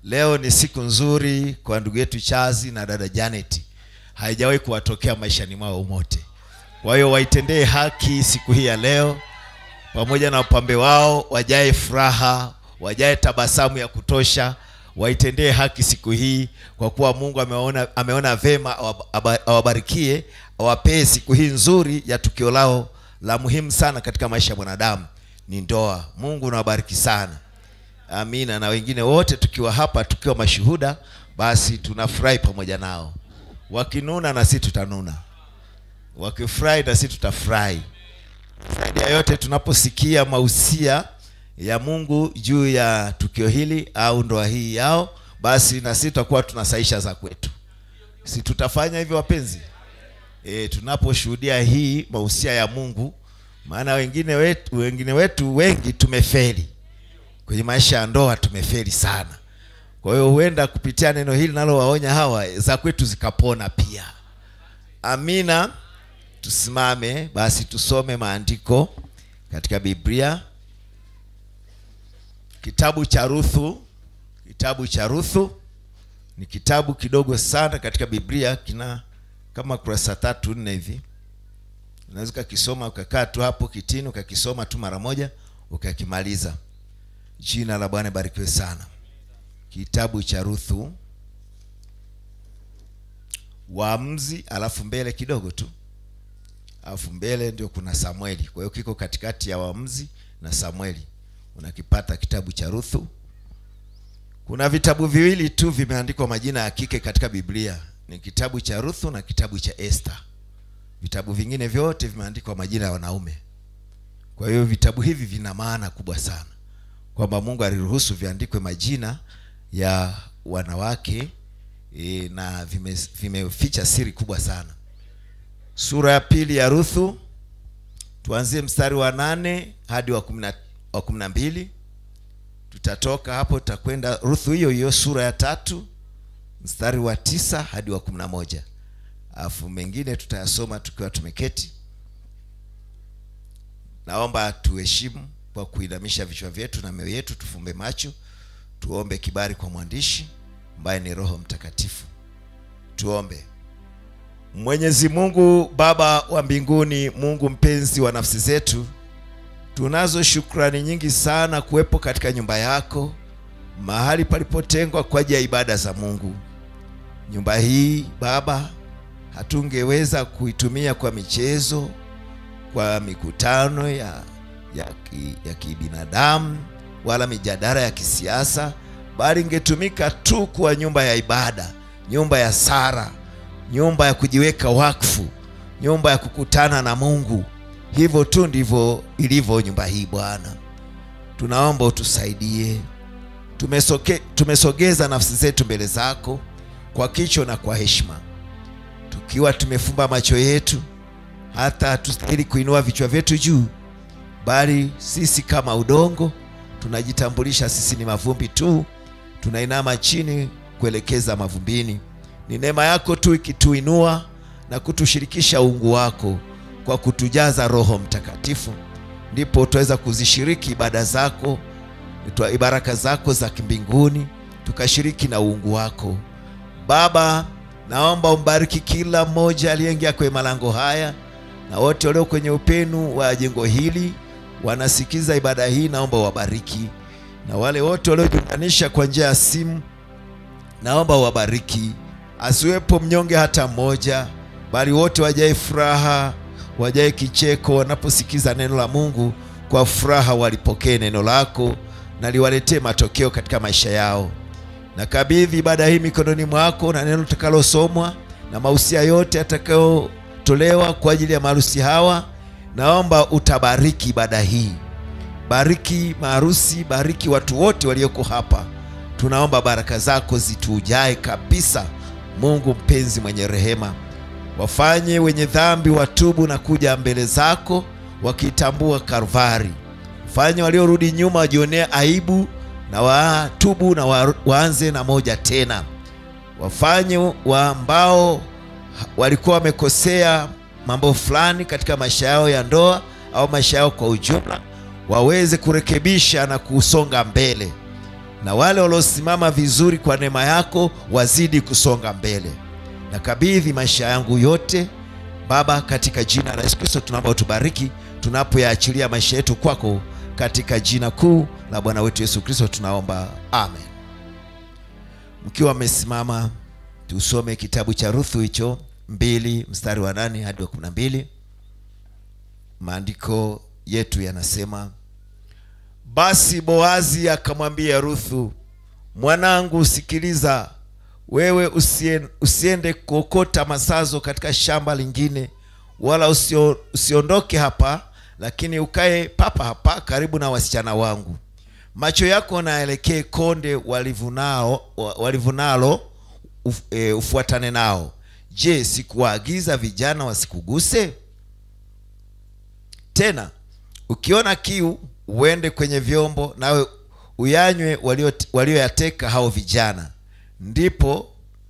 Leo ni siku nzuri kwa ndugu yetu Chazi na dada Janet, haijawahi kuwatokea maishani mwao mote. Kwa hiyo waitendee haki siku hii ya leo, pamoja na wapambe wao, wajae furaha, wajae tabasamu ya kutosha, waitendee haki siku hii, kwa kuwa Mungu ameona, ameona vema awaba- awabarikie, awapee siku hii nzuri ya tukio lao la muhimu sana katika maisha ya mwanadamu, ni ndoa. Mungu nawabariki sana. Amina. Na wengine wote tukiwa hapa tukiwa mashuhuda, basi tunafurahi pamoja nao. Wakinuna na sisi tutanuna, wakifurahi na sisi tutafurahi. Zaidi ya yote, tunaposikia mausia ya Mungu juu ya tukio hili au ndoa hii yao, basi na sisi tutakuwa tunasaisha za kwetu. Si tutafanya hivyo wapenzi? E, tunaposhuhudia hii mausia ya Mungu, maana wengine wetu, wengine wetu wengi tumefeli kwenye maisha ya ndoa tumefeli sana. Kwa hiyo huenda kupitia neno hili nalowaonya hawa za kwetu zikapona pia. Amina. Tusimame basi tusome maandiko katika Biblia, kitabu cha Ruthu. Kitabu cha Ruthu ni kitabu kidogo sana katika Biblia, kina kama kurasa tatu nne hivi. Unaweza ukakisoma ukakaa tu hapo kitini ukakisoma tu mara moja ukakimaliza. Jina la Bwana barikiwe sana. Kitabu cha Ruthu, Waamuzi, alafu mbele kidogo tu, alafu mbele ndio kuna Samueli. Kwa hiyo kiko katikati ya Waamuzi na Samueli, unakipata kitabu cha Ruthu. Kuna vitabu viwili tu vimeandikwa majina ya kike katika Biblia, ni kitabu cha Ruthu na kitabu cha Esther. Vitabu vingine vyote vimeandikwa majina ya wanaume. Kwa hiyo vitabu hivi vina maana kubwa sana kwamba Mungu aliruhusu viandikwe majina ya wanawake e, na vime- vimeficha siri kubwa sana. Sura ya pili ya Ruthu, tuanzie mstari wa nane hadi wa kumi na- wa kumi na mbili. Tutatoka hapo tutakwenda Ruthu hiyo hiyo sura ya tatu mstari wa tisa hadi wa kumi na moja alafu mengine tutayasoma tukiwa tumeketi. Naomba tuheshimu kwa kuinamisha vichwa vyetu na mioyo yetu, tufumbe macho, tuombe kibali kwa mwandishi ambaye ni Roho Mtakatifu. Tuombe. Mwenyezi Mungu Baba wa mbinguni, Mungu mpenzi wa nafsi zetu, tunazo shukrani nyingi sana kuwepo katika nyumba yako, mahali palipotengwa kwa ajili ya ibada za Mungu. Nyumba hii Baba, hatungeweza kuitumia kwa michezo, kwa mikutano ya ya, ki, ya kibinadamu wala mijadala ya kisiasa, bali ingetumika tu kuwa nyumba ya ibada, nyumba ya sara, nyumba ya kujiweka wakfu, nyumba ya kukutana na Mungu. Hivyo tu ndivyo ilivyo nyumba hii Bwana. Tunaomba utusaidie. Tumesoke, tumesogeza nafsi zetu mbele zako kwa kicho na kwa heshima, tukiwa tumefumba macho yetu, hata hatustahili kuinua vichwa vyetu juu bali sisi kama udongo tunajitambulisha, sisi ni mavumbi tu, tunainama chini kuelekeza mavumbini. Ni neema yako tu ikituinua na kutushirikisha uungu wako kwa kutujaza Roho Mtakatifu, ndipo tutaweza kuzishiriki ibada zako, twa- baraka zako za kimbinguni, tukashiriki na uungu wako. Baba, naomba umbariki kila mmoja aliyeingia kwenye malango haya na wote walio kwenye upenu wa jengo hili wanasikiza ibada hii, naomba wabariki, na wale wote waliojiunganisha kwa njia ya simu, naomba wabariki. Asiwepo mnyonge hata mmoja, bali wote wajae furaha, wajae kicheko wanaposikiza neno la Mungu. Kwa furaha walipokee neno lako na liwaletee matokeo katika maisha yao. Nakabidhi ibada hii mikononi mwako na neno litakalosomwa na mausia yote yatakayotolewa kwa ajili ya maharusi hawa. Naomba utabariki ibada hii, bariki maharusi, bariki watu wote walioko hapa. Tunaomba baraka zako zitujae kabisa. Mungu mpenzi mwenye rehema, wafanye wenye dhambi watubu na kuja mbele zako wakitambua Kalvari. Fanye waliorudi nyuma wajionee aibu na watubu na wa- waanze na moja tena. Wafanye wa ambao walikuwa wamekosea mambo fulani katika maisha yao ya ndoa au maisha yao kwa ujumla, waweze kurekebisha na kusonga mbele. na wale waliosimama vizuri kwa neema yako wazidi kusonga mbele. Nakabidhi maisha yangu yote Baba, katika jina la Yesu Kristo tunaomba utubariki tunapoyaachilia maisha yetu kwako, katika jina kuu la Bwana wetu Yesu Kristo tunaomba, amen. Mkiwa mmesimama, tusome kitabu cha Ruthu hicho mbili mstari wa nane hadi wa kumi na mbili. Maandiko yetu yanasema basi Boazi akamwambia Ruthu, mwanangu, sikiliza, wewe usien, usiende kuokota masazo katika shamba lingine, wala usio, usiondoke hapa, lakini ukae papa hapa karibu na wasichana wangu. Macho yako naelekee konde walivunao walivunalo, uf, e, ufuatane nao. Je, sikuwaagiza vijana wasikuguse? Tena ukiona kiu uende kwenye vyombo nawe uyanywe walioyateka hao vijana. Ndipo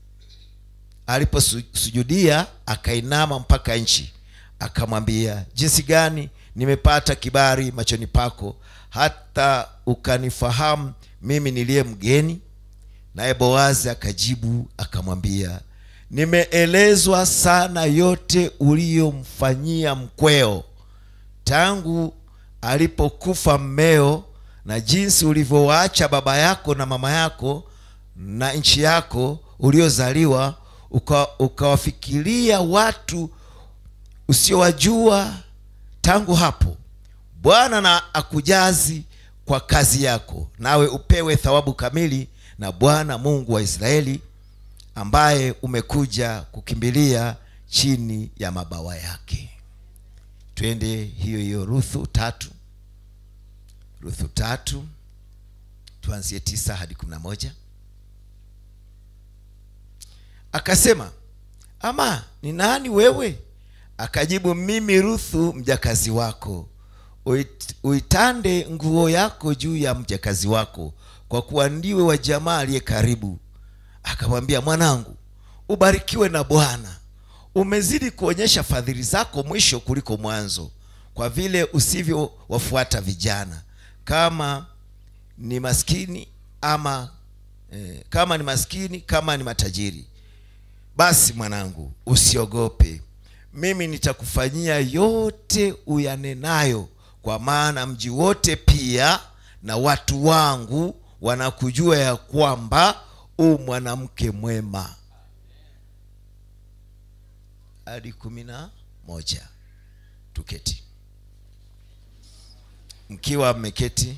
aliposujudia akainama mpaka nchi, akamwambia, jinsi gani nimepata kibali machoni pako, hata ukanifahamu mimi niliye mgeni? Naye Boazi akajibu akamwambia, nimeelezwa sana yote uliyomfanyia mkweo tangu alipokufa mmeo na jinsi ulivyowaacha baba yako na mama yako na nchi yako uliozaliwa uka, ukawafikiria watu usiowajua tangu hapo. Bwana na akujazi kwa kazi yako, nawe upewe thawabu kamili na Bwana Mungu wa Israeli, ambaye umekuja kukimbilia chini ya mabawa yake. Twende hiyo hiyo Ruthu tatu, Ruthu tatu tuanzie tisa hadi kumi na moja. Akasema, ama ni nani wewe? Akajibu, mimi Ruthu mjakazi wako. Uit, uitande nguo yako juu ya mjakazi wako, kwa kuwa ndiwe wa jamaa aliye karibu. Akamwambia, mwanangu, ubarikiwe na Bwana umezidi kuonyesha fadhili zako mwisho kuliko mwanzo, kwa vile usivyowafuata vijana, kama ni maskini ama eh, kama ni maskini kama ni matajiri. Basi mwanangu, usiogope, mimi nitakufanyia yote uyanenayo, kwa maana mji wote pia na watu wangu wanakujua ya kwamba u mwanamke mwema hadi kumi na moja. Tuketi. Mkiwa mmeketi,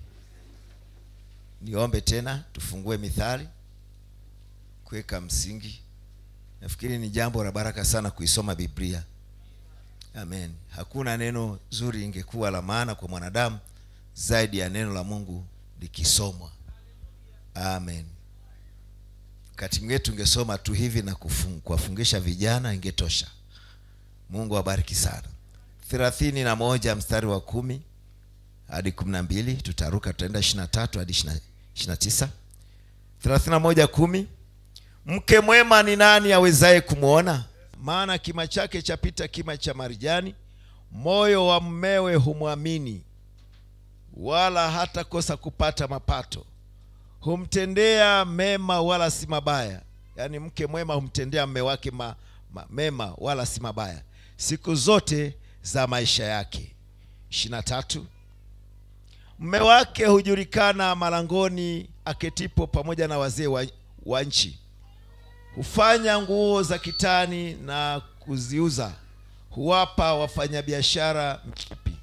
niombe tena tufungue Mithali kuweka msingi. Nafikiri ni jambo la baraka sana kuisoma Biblia. Amen. Hakuna neno zuri ingekuwa la maana kwa mwanadamu zaidi ya neno la Mungu likisomwa. Amen. Wakati mwingine tungesoma tu hivi na kuwafungisha vijana ingetosha. Mungu awabariki sana. thelathini na moja mstari wa kumi hadi kumi na mbili tutaruka, tutaenda ishirini na tatu hadi ishirini na tisa thelathini na moja kumi Mke mwema ni nani awezaye kumwona? Maana kima chake chapita kima cha marijani, moyo wa mmewe humwamini, wala hatakosa kupata mapato humtendea mema wala si mabaya. Yaani mke mwema humtendea mme wake ma, ma, mema wala si mabaya siku zote za maisha yake. ishirini na tatu mme wake hujulikana malangoni aketipo pamoja na wazee wa, wa nchi. Hufanya nguo za kitani na kuziuza, huwapa wafanyabiashara mshipi.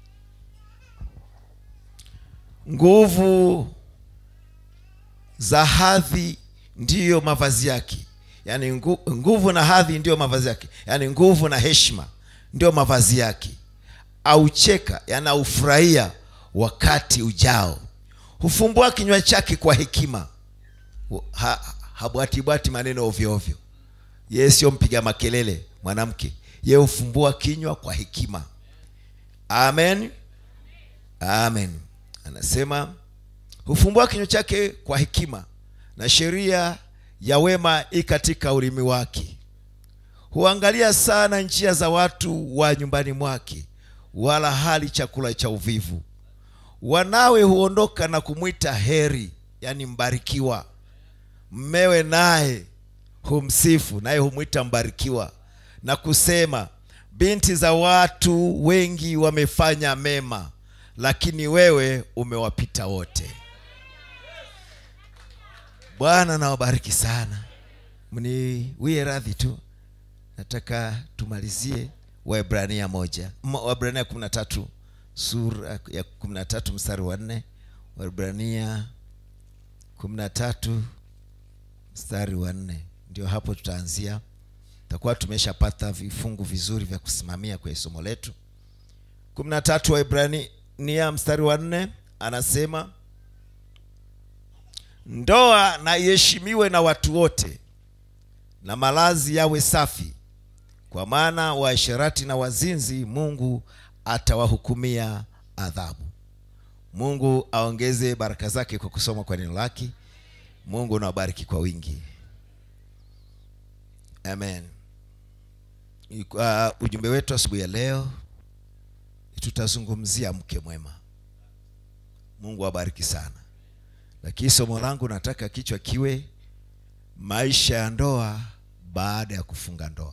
Nguvu za hadhi ndiyo mavazi yake, yaani ngu, nguvu na hadhi ndiyo mavazi yake, yaani nguvu na heshima ndiyo mavazi yake. Aucheka, yaani aufurahia wakati ujao. Hufumbua kinywa chake kwa hekima, ha, habwatibwati maneno ovyo ovyo. Yeye sio mpiga makelele mwanamke, yeye hufumbua kinywa kwa hekima. Amen, amen. Anasema hufumbua kinywa chake kwa hekima, na sheria ya wema i katika ulimi wake. Huangalia sana njia za watu wa nyumbani mwake, wala hali chakula cha uvivu. Wanawe huondoka na kumwita heri, yaani mbarikiwa mmewe naye humsifu naye humwita mbarikiwa na kusema binti za watu wengi wamefanya mema lakini wewe umewapita wote bwana nawabariki sana mniwie radhi tu nataka tumalizie waibrania moja M- waibrania kumi na tatu sura ya kumi na tatu mstari wa nne waibrania kumi na tatu mstari wa nne ndio hapo tutaanzia tutakuwa tumeshapata vifungu vizuri vya kusimamia kwenye somo letu kumi na tatu waibrania mstari wa nne anasema ndoa na iheshimiwe na watu wote na malazi yawe safi kwa maana waasherati na wazinzi mungu atawahukumia adhabu mungu aongeze baraka zake kwa kusoma kwa neno lake mungu nawabariki kwa wingi amen uh, ujumbe wetu asubuhi ya leo tutazungumzia mke mwema mungu awabariki sana lakini somo langu nataka kichwa kiwe maisha ya ndoa baada ya kufunga ndoa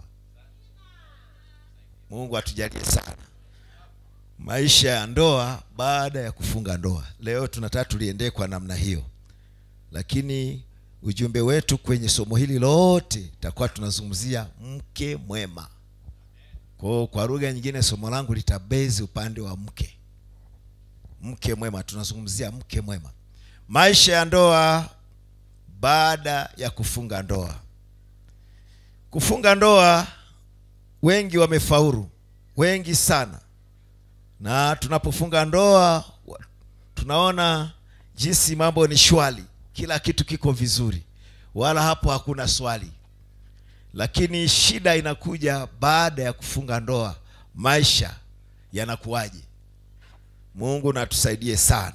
mungu atujalie sana maisha ya ndoa baada ya kufunga ndoa leo tunataka tuliendee kwa namna hiyo lakini ujumbe wetu kwenye somo hili lote takuwa tunazungumzia mke mwema kwao kwa lugha nyingine somo langu litabezi upande wa mke mke mwema tunazungumzia mke mwema maisha ya ndoa baada ya kufunga ndoa kufunga ndoa wengi wamefaulu wengi sana na tunapofunga ndoa wa- tunaona jinsi mambo ni shwari kila kitu kiko vizuri wala hapo hakuna swali lakini shida inakuja baada ya kufunga ndoa maisha yanakuwaje mungu natusaidie sana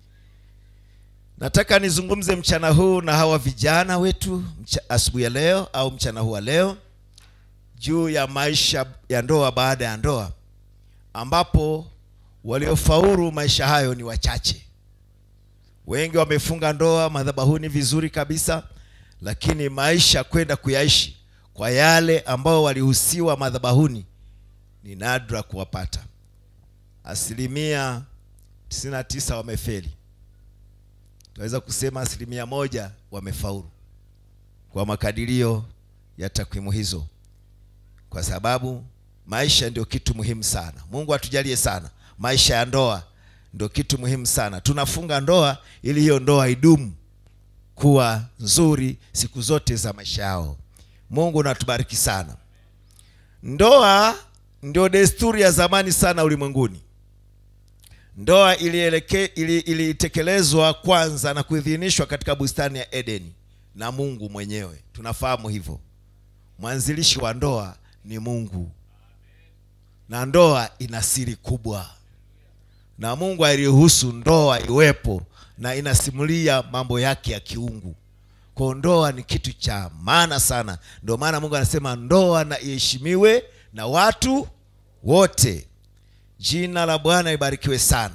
nataka nizungumze mchana huu na hawa vijana wetu mcha- asubuhi ya leo au mchana huu wa leo juu ya maisha ya ndoa baada ya ndoa ambapo waliofaulu maisha hayo ni wachache wengi wamefunga ndoa madhabahuni vizuri kabisa lakini maisha kwenda kuyaishi kwa yale ambao walihusiwa madhabahuni ni nadra kuwapata asilimia 99 wamefeli tunaweza kusema asilimia moja wamefaulu kwa makadirio ya takwimu hizo kwa sababu maisha ndio kitu muhimu sana mungu atujalie sana maisha ya ndoa ndio kitu muhimu sana tunafunga ndoa ili hiyo ndoa idumu kuwa nzuri siku zote za maisha yao mungu natubariki sana ndoa ndio desturi ya zamani sana ulimwenguni ndoa ilieleke- ili- ilitekelezwa kwanza na kuidhinishwa katika bustani ya edeni na mungu mwenyewe tunafahamu hivyo mwanzilishi wa ndoa ni mungu na ndoa ina siri kubwa na mungu aliruhusu ndoa iwepo na inasimulia mambo yake ya kiungu kwa ndoa ni kitu cha maana sana ndio maana mungu anasema ndoa na iheshimiwe na watu wote jina la bwana libarikiwe sana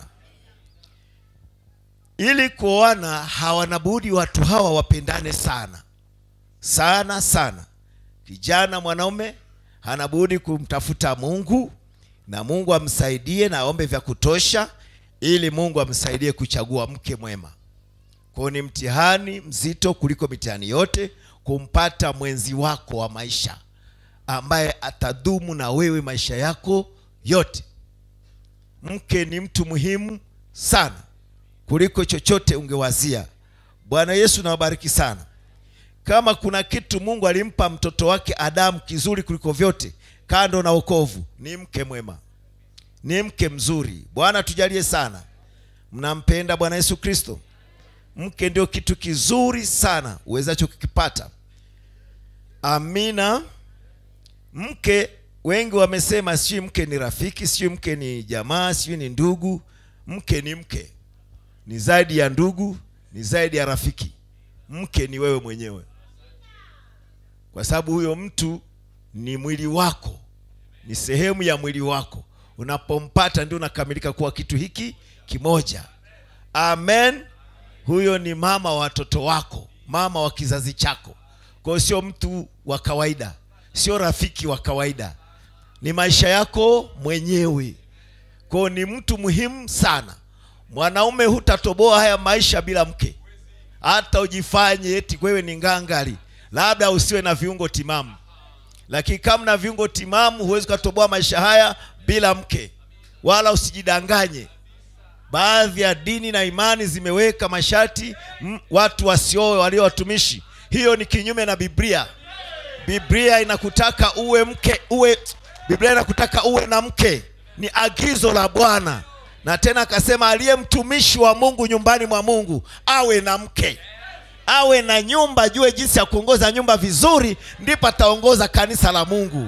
ili kuoana hawana budi watu hawa wapendane sana sana sana kijana mwanaume hana budi kumtafuta mungu na mungu amsaidie na aombe vya kutosha ili mungu amsaidie kuchagua mke mwema kwao ni mtihani mzito kuliko mitihani yote kumpata mwenzi wako wa maisha ambaye atadumu na wewe maisha yako yote mke ni mtu muhimu sana kuliko chochote ungewazia bwana yesu nawabariki sana kama kuna kitu mungu alimpa mtoto wake adamu kizuri kuliko vyote kando na wokovu ni mke mwema ni mke mzuri bwana tujalie sana mnampenda bwana yesu kristo mke ndio kitu kizuri sana uwezacho kukipata amina mke wengi wamesema sijui mke ni rafiki sijui mke ni jamaa sijui ni ndugu mke ni mke ni zaidi ya ndugu ni zaidi ya rafiki mke ni wewe mwenyewe kwa sababu huyo mtu ni mwili wako ni sehemu ya mwili wako unapompata ndio unakamilika kuwa kitu hiki kimoja amen huyo ni mama wa watoto wako mama wa kizazi chako kwa hiyo sio mtu wa kawaida sio rafiki wa kawaida ni maisha yako mwenyewe kwa hiyo ni mtu muhimu sana mwanaume hutatoboa haya maisha bila mke hata ujifanye eti wewe ni ngangari labda usiwe na viungo timamu lakini kama na viungo timamu huwezi ukatoboa maisha haya bila mke wala usijidanganye baadhi ya dini na imani zimeweka masharti m, watu wasioe walio watumishi hiyo ni kinyume na biblia biblia inakutaka uwe mke uwe biblia inakutaka uwe na mke ni agizo la bwana na tena akasema aliye mtumishi wa mungu nyumbani mwa mungu awe na mke awe na nyumba jue jinsi ya kuongoza nyumba vizuri ndipo ataongoza kanisa la mungu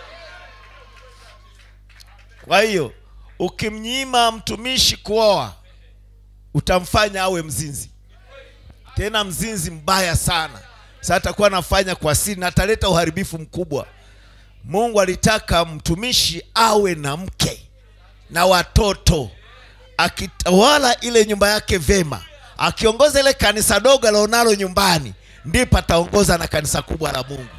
kwa hiyo ukimnyima mtumishi kuoa utamfanya awe mzinzi tena mzinzi mbaya sana sasa atakuwa anafanya kwa siri na ataleta uharibifu mkubwa mungu alitaka mtumishi awe na mke na watoto akitawala ile nyumba yake vema akiongoza ile kanisa dogo alionalo nyumbani ndipo ataongoza na kanisa kubwa la mungu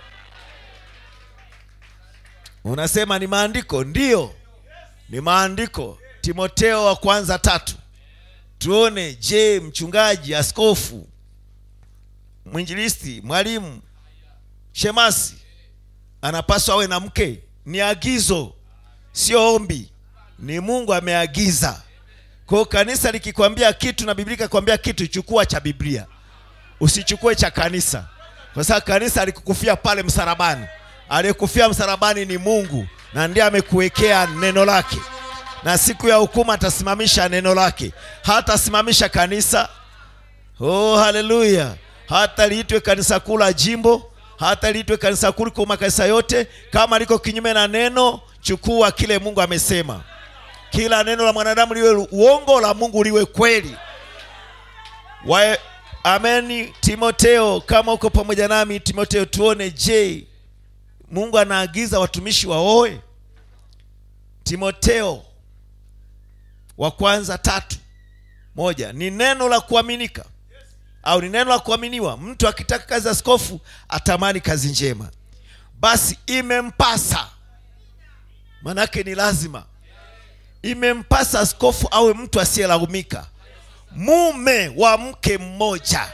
unasema ni maandiko ndiyo ni maandiko timoteo wa kwanza tatu tuone je mchungaji askofu mwinjilisti mwalimu shemasi anapaswa awe na mke ni agizo sio ombi ni mungu ameagiza kwao kanisa likikwambia kitu na biblia ikakwambia kitu chukua cha biblia usichukue cha kanisa kwa sababu kanisa alikukufia pale msalabani aliyekufia msalabani ni mungu na ndiye amekuwekea neno lake na siku ya hukumu atasimamisha neno lake hatasimamisha kanisa oh haleluya hata liitwe kanisa kuu la jimbo hata liitwe kanisa kuu kwa makanisa yote kama liko kinyume na neno chukua kile mungu amesema kila neno la mwanadamu liwe uongo la mungu liwe kweli Wa, ameni timoteo kama uko pamoja nami timoteo tuone je mungu anaagiza watumishi waoe timoteo wa kwanza tatu moja ni neno la kuaminika au ni neno la kuaminiwa mtu akitaka kazi ya askofu atamani kazi njema basi imempasa manake ni lazima imempasa askofu awe mtu asiyelaumika mume wa mke mmoja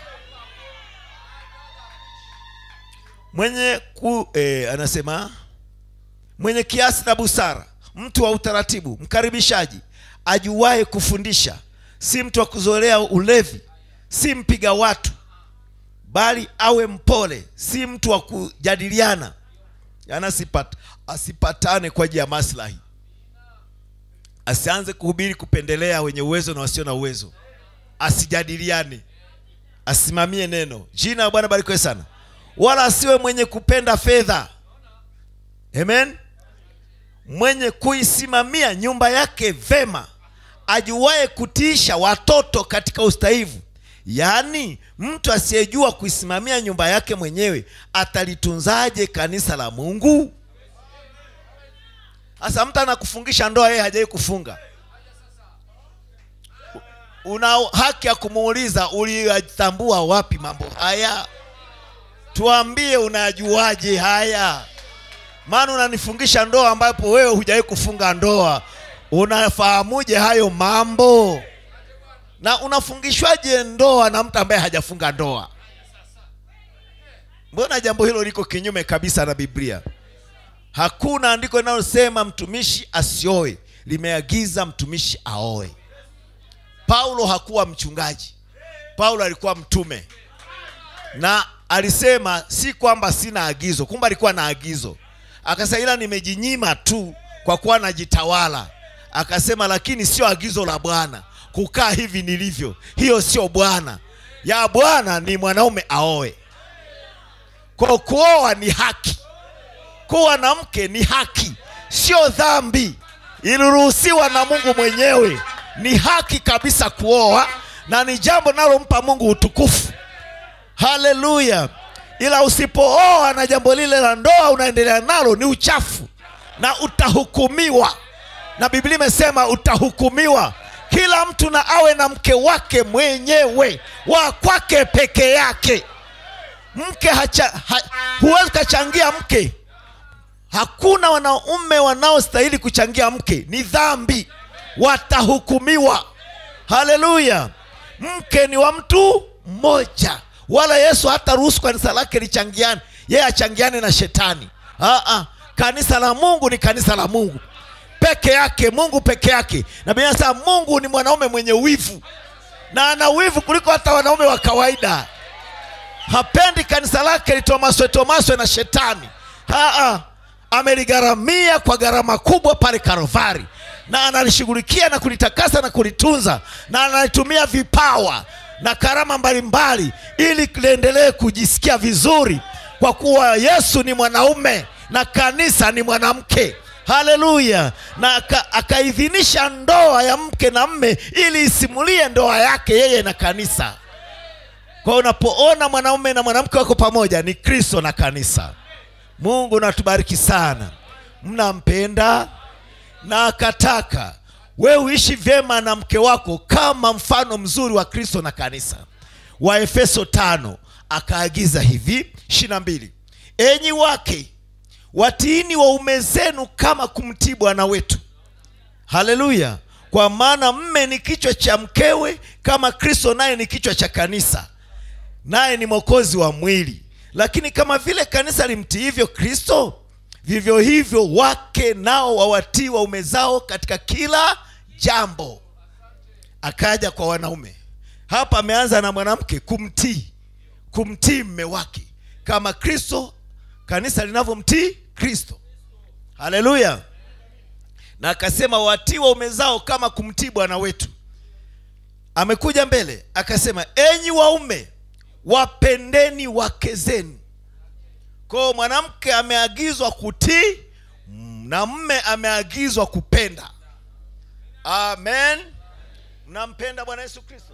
mwenye ku, eh, anasema mwenye kiasi na busara mtu wa utaratibu mkaribishaji ajuwaye kufundisha si mtu wa kuzolea ulevi si mpiga watu bali awe mpole si mtu wa kujadiliana yaani asipat, asipatane kwa ajili ya maslahi asianze kuhubiri kupendelea wenye uwezo na wasio na uwezo asijadiliane asimamie neno jina la bwana barikiwe sana wala asiwe mwenye kupenda fedha amen mwenye kuisimamia nyumba yake vema ajuwaye kutiisha watoto katika ustahivu yaani mtu asiyejua kuisimamia nyumba yake mwenyewe atalitunzaje kanisa la mungu sasa mtu anakufungisha ndoa yeye hajawai kufunga una haki ya kumuuliza uliyatambua wapi mambo haya tuambie unajuaje haya maana unanifungisha ndoa ambapo wewe hujawahi kufunga ndoa unafahamuje hayo mambo na unafungishwaje ndoa na mtu ambaye hajafunga ndoa mbona jambo hilo liko kinyume kabisa na biblia hakuna andiko linalosema mtumishi asioe limeagiza mtumishi aoe paulo hakuwa mchungaji paulo alikuwa mtume na alisema si kwamba sina agizo kumbe alikuwa na agizo akasema ila nimejinyima tu kwa kuwa najitawala akasema lakini sio agizo la bwana kukaa hivi nilivyo hiyo sio bwana ya bwana ni mwanaume aoe kwa kuoa ni haki kuwa na mke ni haki sio dhambi iliruhusiwa na mungu mwenyewe ni haki kabisa kuoa na ni jambo linalompa mungu utukufu haleluya ila usipooa na jambo lile la ndoa unaendelea nalo ni uchafu na utahukumiwa na biblia imesema utahukumiwa kila kila mtu na awe na mke wake mwenyewe wa kwake peke yake mke hacha, ha, huwezi ukachangia mke hakuna wanaume wanaostahili kuchangia mke ni dhambi watahukumiwa haleluya mke ni wa mtu mmoja wala yesu hata ruhusu kanisa lake lichangiane yeye achangiane na shetani Aa, kanisa la mungu ni kanisa la mungu peke yake mungu peke yake na Biblia inasema mungu ni mwanaume mwenye wivu na ana wivu kuliko hata wanaume wa kawaida hapendi kanisa lake litomaswe tomaswe na shetani Aa, ameligharamia kwa gharama kubwa pale karovari na analishughulikia na kulitakasa na kulitunza na analitumia vipawa na karama mbalimbali ili liendelee kujisikia vizuri kwa kuwa yesu ni mwanaume na kanisa ni mwanamke haleluya na aka- akaidhinisha ndoa ya mke na mme ili isimulie ndoa yake yeye na kanisa kwa hiyo unapoona mwanaume na mwanamke wako pamoja ni kristo na kanisa mungu natubariki sana mnampenda na akataka wewe uishi vyema na mke wako kama mfano mzuri wa kristo na kanisa waefeso tano akaagiza hivi ishiri mbili enyi wake watiini waume zenu kama kumtii bwana wetu haleluya kwa maana mme ni kichwa cha mkewe kama kristo naye ni kichwa cha kanisa naye ni mwokozi wa mwili lakini kama vile kanisa limtiivyo kristo vivyo hivyo wake nao wawatii waume zao katika kila jambo akaja kwa wanaume hapa ameanza na mwanamke kumtii kumtii mme wake kama kristo kanisa linavyomtii kristo haleluya na akasema watii waume zao kama kumtii bwana wetu amekuja mbele akasema enyi waume wapendeni wake zenu kwao mwanamke ameagizwa kutii mm, na mme ameagizwa kupenda amen mnampenda bwana yesu kristo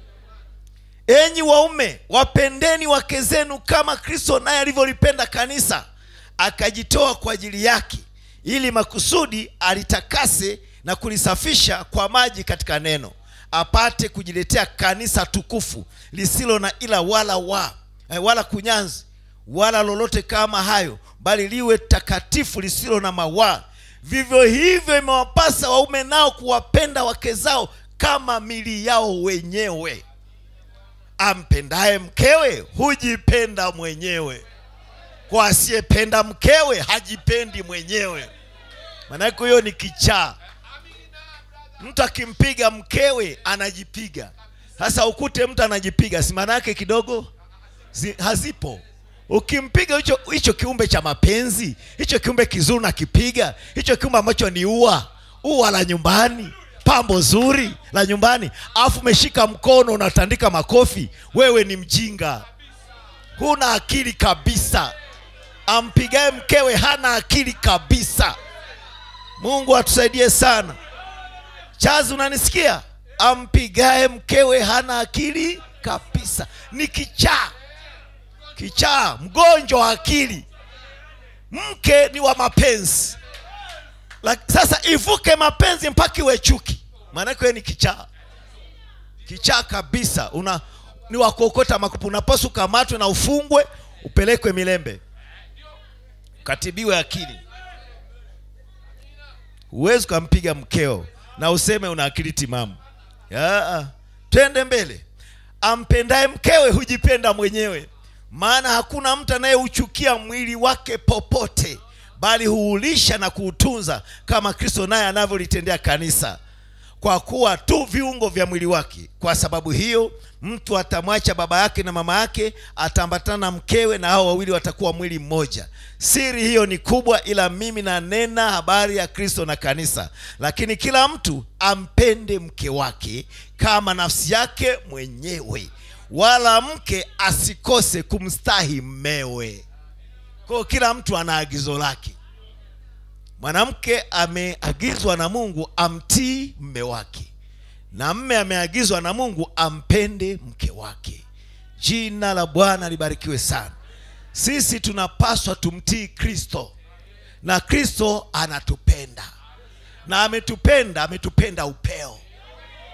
enyi waume wapendeni wake zenu kama kristo naye alivyolipenda kanisa akajitoa kwa ajili yake ili makusudi alitakase na kulisafisha kwa maji katika neno apate kujiletea kanisa tukufu lisilo na ila wala wa eh, wala kunyanzi wala lolote kama hayo bali liwe takatifu lisilo na mawaa vivyo hivyo imewapasa waume nao kuwapenda wake zao kama mili yao wenyewe ampendaye mkewe hujipenda mwenyewe kwa asiyependa mkewe hajipendi mwenyewe maanake huyo ni kichaa mtu akimpiga mkewe anajipiga sasa ukute mtu anajipiga si maana yake kidogo zi, hazipo ukimpiga hicho hicho kiumbe cha mapenzi hicho kiumbe kizuri nakipiga hicho kiumbe ambacho ni ua ua la nyumbani pambo zuri la nyumbani alafu umeshika mkono unatandika makofi wewe ni mjinga huna akili kabisa ampigaye mkewe hana akili kabisa mungu atusaidie sana chazi unanisikia ampigaye mkewe hana akili kabisa ni kichaa kichaa mgonjwa wa akili mke ni wa mapenzi Lak- sasa ivuke mapenzi mpaka iwe chuki maanake wewe ni kichaa kichaa kabisa una ni wakuokota makupu unapaswa ukamatwe na ufungwe upelekwe milembe ukatibiwe akili huwezi ukampiga mkeo na useme una akili timamu Yaa, twende mbele ampendaye mkewe hujipenda mwenyewe maana hakuna mtu anayeuchukia mwili wake popote bali huulisha na kuutunza kama kristo naye anavyolitendea kanisa kwa kuwa tu viungo vya mwili wake kwa sababu hiyo mtu atamwacha baba yake na mama yake ataambatana na mkewe na hao wawili watakuwa mwili mmoja siri hiyo ni kubwa ila mimi nanena habari ya kristo na kanisa lakini kila mtu ampende mke wake kama nafsi yake mwenyewe wala mke asikose kumstahi mmewe kwao kila mtu ana agizo lake mwanamke ameagizwa na mungu amtii mme wake na mme ameagizwa na mungu ampende mke wake jina la bwana libarikiwe sana sisi tunapaswa tumtii kristo na kristo anatupenda na ametupenda ametupenda upeo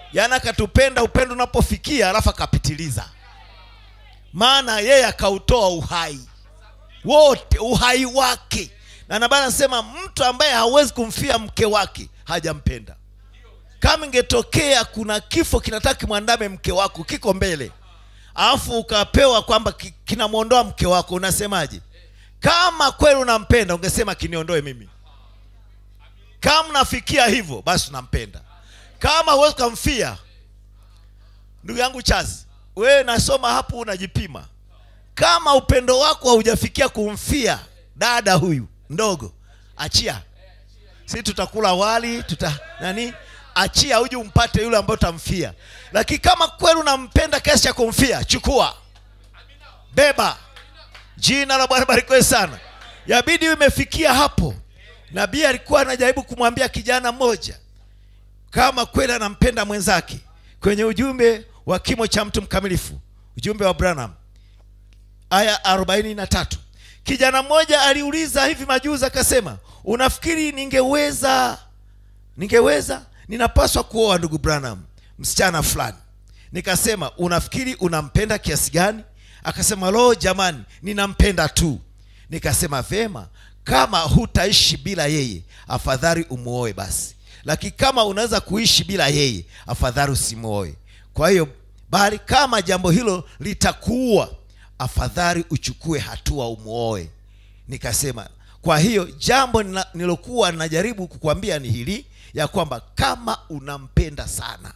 yaani akatupenda upendo unapofikia alafu akapitiliza maana yeye akautoa uhai wote uhai wake na nabana anasema mtu ambaye hawezi kumfia mke wake hajampenda kama ingetokea kuna kifo kinataka kimwandame mke wako kiko mbele alafu ukapewa kwamba ki- kinamwondoa mke wako unasemaje kama kweli unampenda ungesema kiniondoe mimi kama unafikia hivyo basi unampenda kama huwezi ukamfia ndugu yangu chazi wewe nasoma hapo unajipima kama upendo wako haujafikia kumfia dada huyu ndogo achia si tutakula wali tuta nani achia uje umpate yule ambaye utamfia lakini kama kweli unampenda kiasi cha kumfia chukua beba jina la bwana barikiwe sana yabidi imefikia hapo nabii alikuwa anajaribu kumwambia kijana mmoja kama kweli anampenda mwenzake kwenye ujumbe wa kimo cha mtu mkamilifu ujumbe wa branham aya arobaini na tatu kijana mmoja aliuliza hivi majuzi akasema unafikiri ningeweza ningeweza ninapaswa kuoa ndugu branham msichana fulani nikasema unafikiri unampenda kiasi gani akasema lo jamani ninampenda tu nikasema vema kama hutaishi bila yeye afadhali umuoe basi lakini kama unaweza kuishi bila yeye afadhali usimuoe kwa hiyo bali kama jambo hilo litakuua afadhali uchukue hatua umuoe nikasema kwa hiyo jambo nina- nilokuwa najaribu kukwambia ni hili ya kwamba kama unampenda sana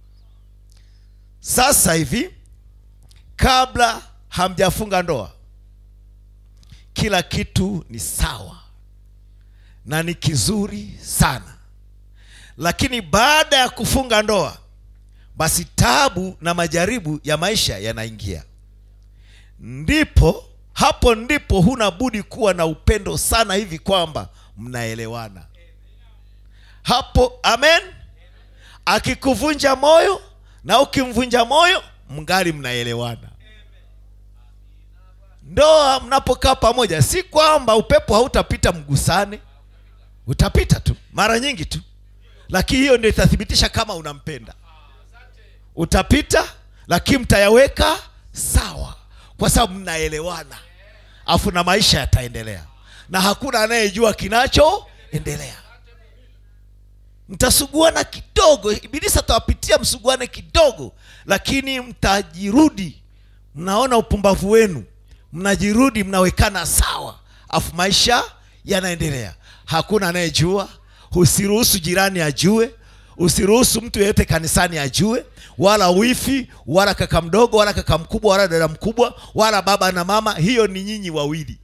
sasa hivi kabla hamjafunga ndoa kila kitu ni sawa na ni kizuri sana lakini baada ya kufunga ndoa basi tabu na majaribu ya maisha yanaingia ndipo hapo ndipo huna budi kuwa na upendo sana hivi kwamba mnaelewana hapo amen akikuvunja moyo na ukimvunja moyo mngali mnaelewana ndoa mnapokaa pamoja si kwamba upepo hautapita mgusane utapita tu mara nyingi tu lakini hiyo ndio itathibitisha kama unampenda utapita lakini mtayaweka sawa kwa sababu mnaelewana afu na maisha yataendelea na hakuna anayejua kinachoendelea mtasuguana kidogo ibilisi atawapitia msuguane kidogo lakini mtajirudi mnaona upumbavu wenu mnajirudi mnawekana sawa afu maisha yanaendelea hakuna anayejua usiruhusu jirani ajue usiruhusu mtu yeyote kanisani ajue wala wifi wala kaka mdogo wala kaka mkubwa wala dada mkubwa wala baba na mama hiyo ni nyinyi wawili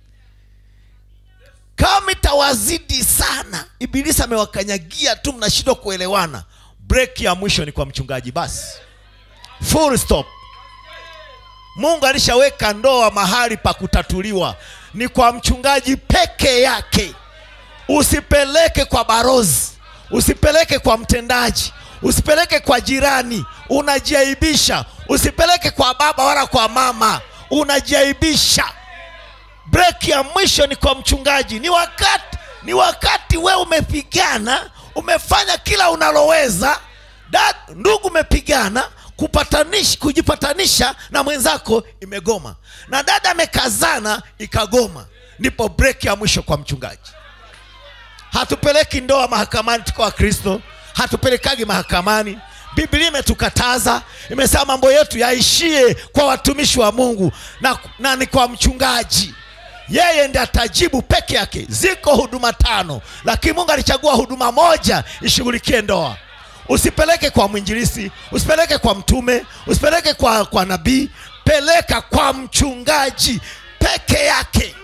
kama itawazidi sana ibilisi amewakanyagia tu mnashindwa kuelewana break ya mwisho ni kwa mchungaji basi full stop mungu alishaweka ndoa mahali pa kutatuliwa ni kwa mchungaji peke yake usipeleke kwa barozi usipeleke kwa mtendaji usipeleke kwa jirani unajiaibisha usipeleke kwa baba wala kwa mama unajiaibisha break ya mwisho ni kwa mchungaji ni wakati ni wakati we umepigana umefanya kila unaloweza da, ndugu umepigana kupatanish, kujipatanisha na mwenzako imegoma na dada amekazana ikagoma ndipo break ya mwisho kwa mchungaji hatupeleki ndoa mahakamani tuko wakristo hatupelekagi mahakamani biblia imetukataza imesema mambo yetu yaishie kwa watumishi wa mungu na, na ni kwa mchungaji yeye ndi atajibu peke yake ziko huduma tano lakini mungu alichagua huduma moja ishughulikie ndoa usipeleke kwa mwinjilisi usipeleke kwa mtume usipeleke kwa, kwa nabii peleka kwa mchungaji peke yake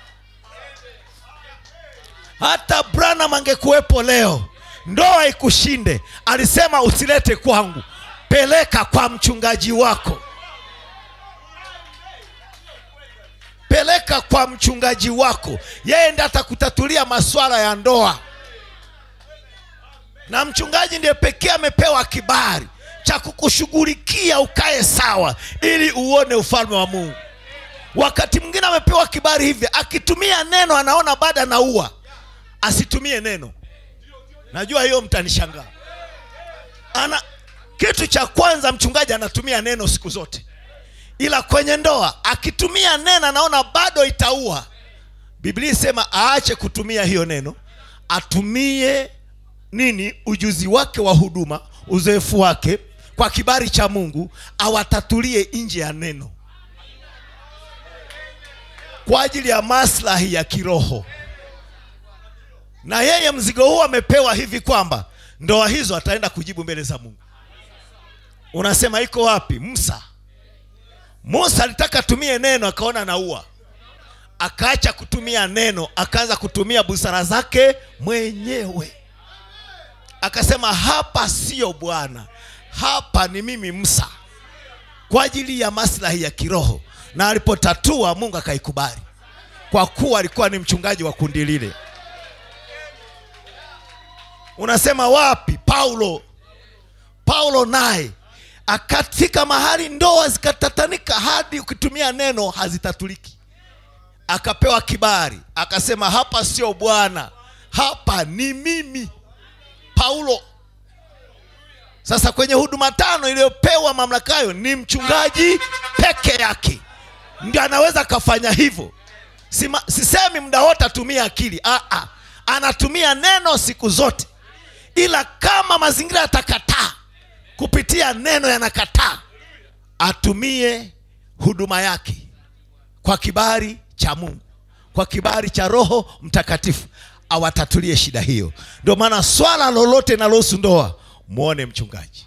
hata branham angekuwepo leo ndoa ikushinde alisema usilete kwangu peleka kwa mchungaji wako peleka kwa mchungaji wako yeye ndi atakutatulia maswala ya ndoa na mchungaji ndiye pekee amepewa kibali cha kukushughulikia ukae sawa ili uone ufalme wa mungu wakati mwingine amepewa kibali hivi akitumia neno anaona baada anaua asitumie neno najua hiyo mtanishangaa ana kitu cha kwanza mchungaji anatumia neno siku zote ila kwenye ndoa akitumia neno anaona bado itaua biblia isema aache kutumia hiyo neno atumie nini ujuzi wake wa huduma uzoefu wake kwa kibali cha mungu awatatulie nje ya neno kwa ajili ya maslahi ya kiroho na yeye mzigo huu amepewa hivi kwamba ndoa hizo ataenda kujibu mbele za mungu unasema iko wapi musa musa alitaka atumie neno akaona naua akaacha kutumia neno akaanza kutumia busara zake mwenyewe akasema hapa sio bwana hapa ni mimi musa kwa ajili ya maslahi ya kiroho na alipotatua mungu akaikubali kwa kuwa alikuwa ni mchungaji wa kundi lile unasema wapi paulo paulo naye akafika mahali ndoa zikatatanika hadi ukitumia neno hazitatuliki akapewa kibali akasema hapa sio bwana hapa ni mimi paulo sasa kwenye huduma tano iliyopewa mamlaka hayo ni mchungaji peke yake ndio anaweza akafanya hivyo Sima, sisemi muda wote atumie akili Aa, anatumia neno siku zote ila kama mazingira yatakataa kupitia neno yanakataa atumie huduma yake kwa kibali cha mungu kwa kibali cha roho mtakatifu awatatulie shida hiyo ndio maana swala lolote linalohusu ndoa mwone mchungaji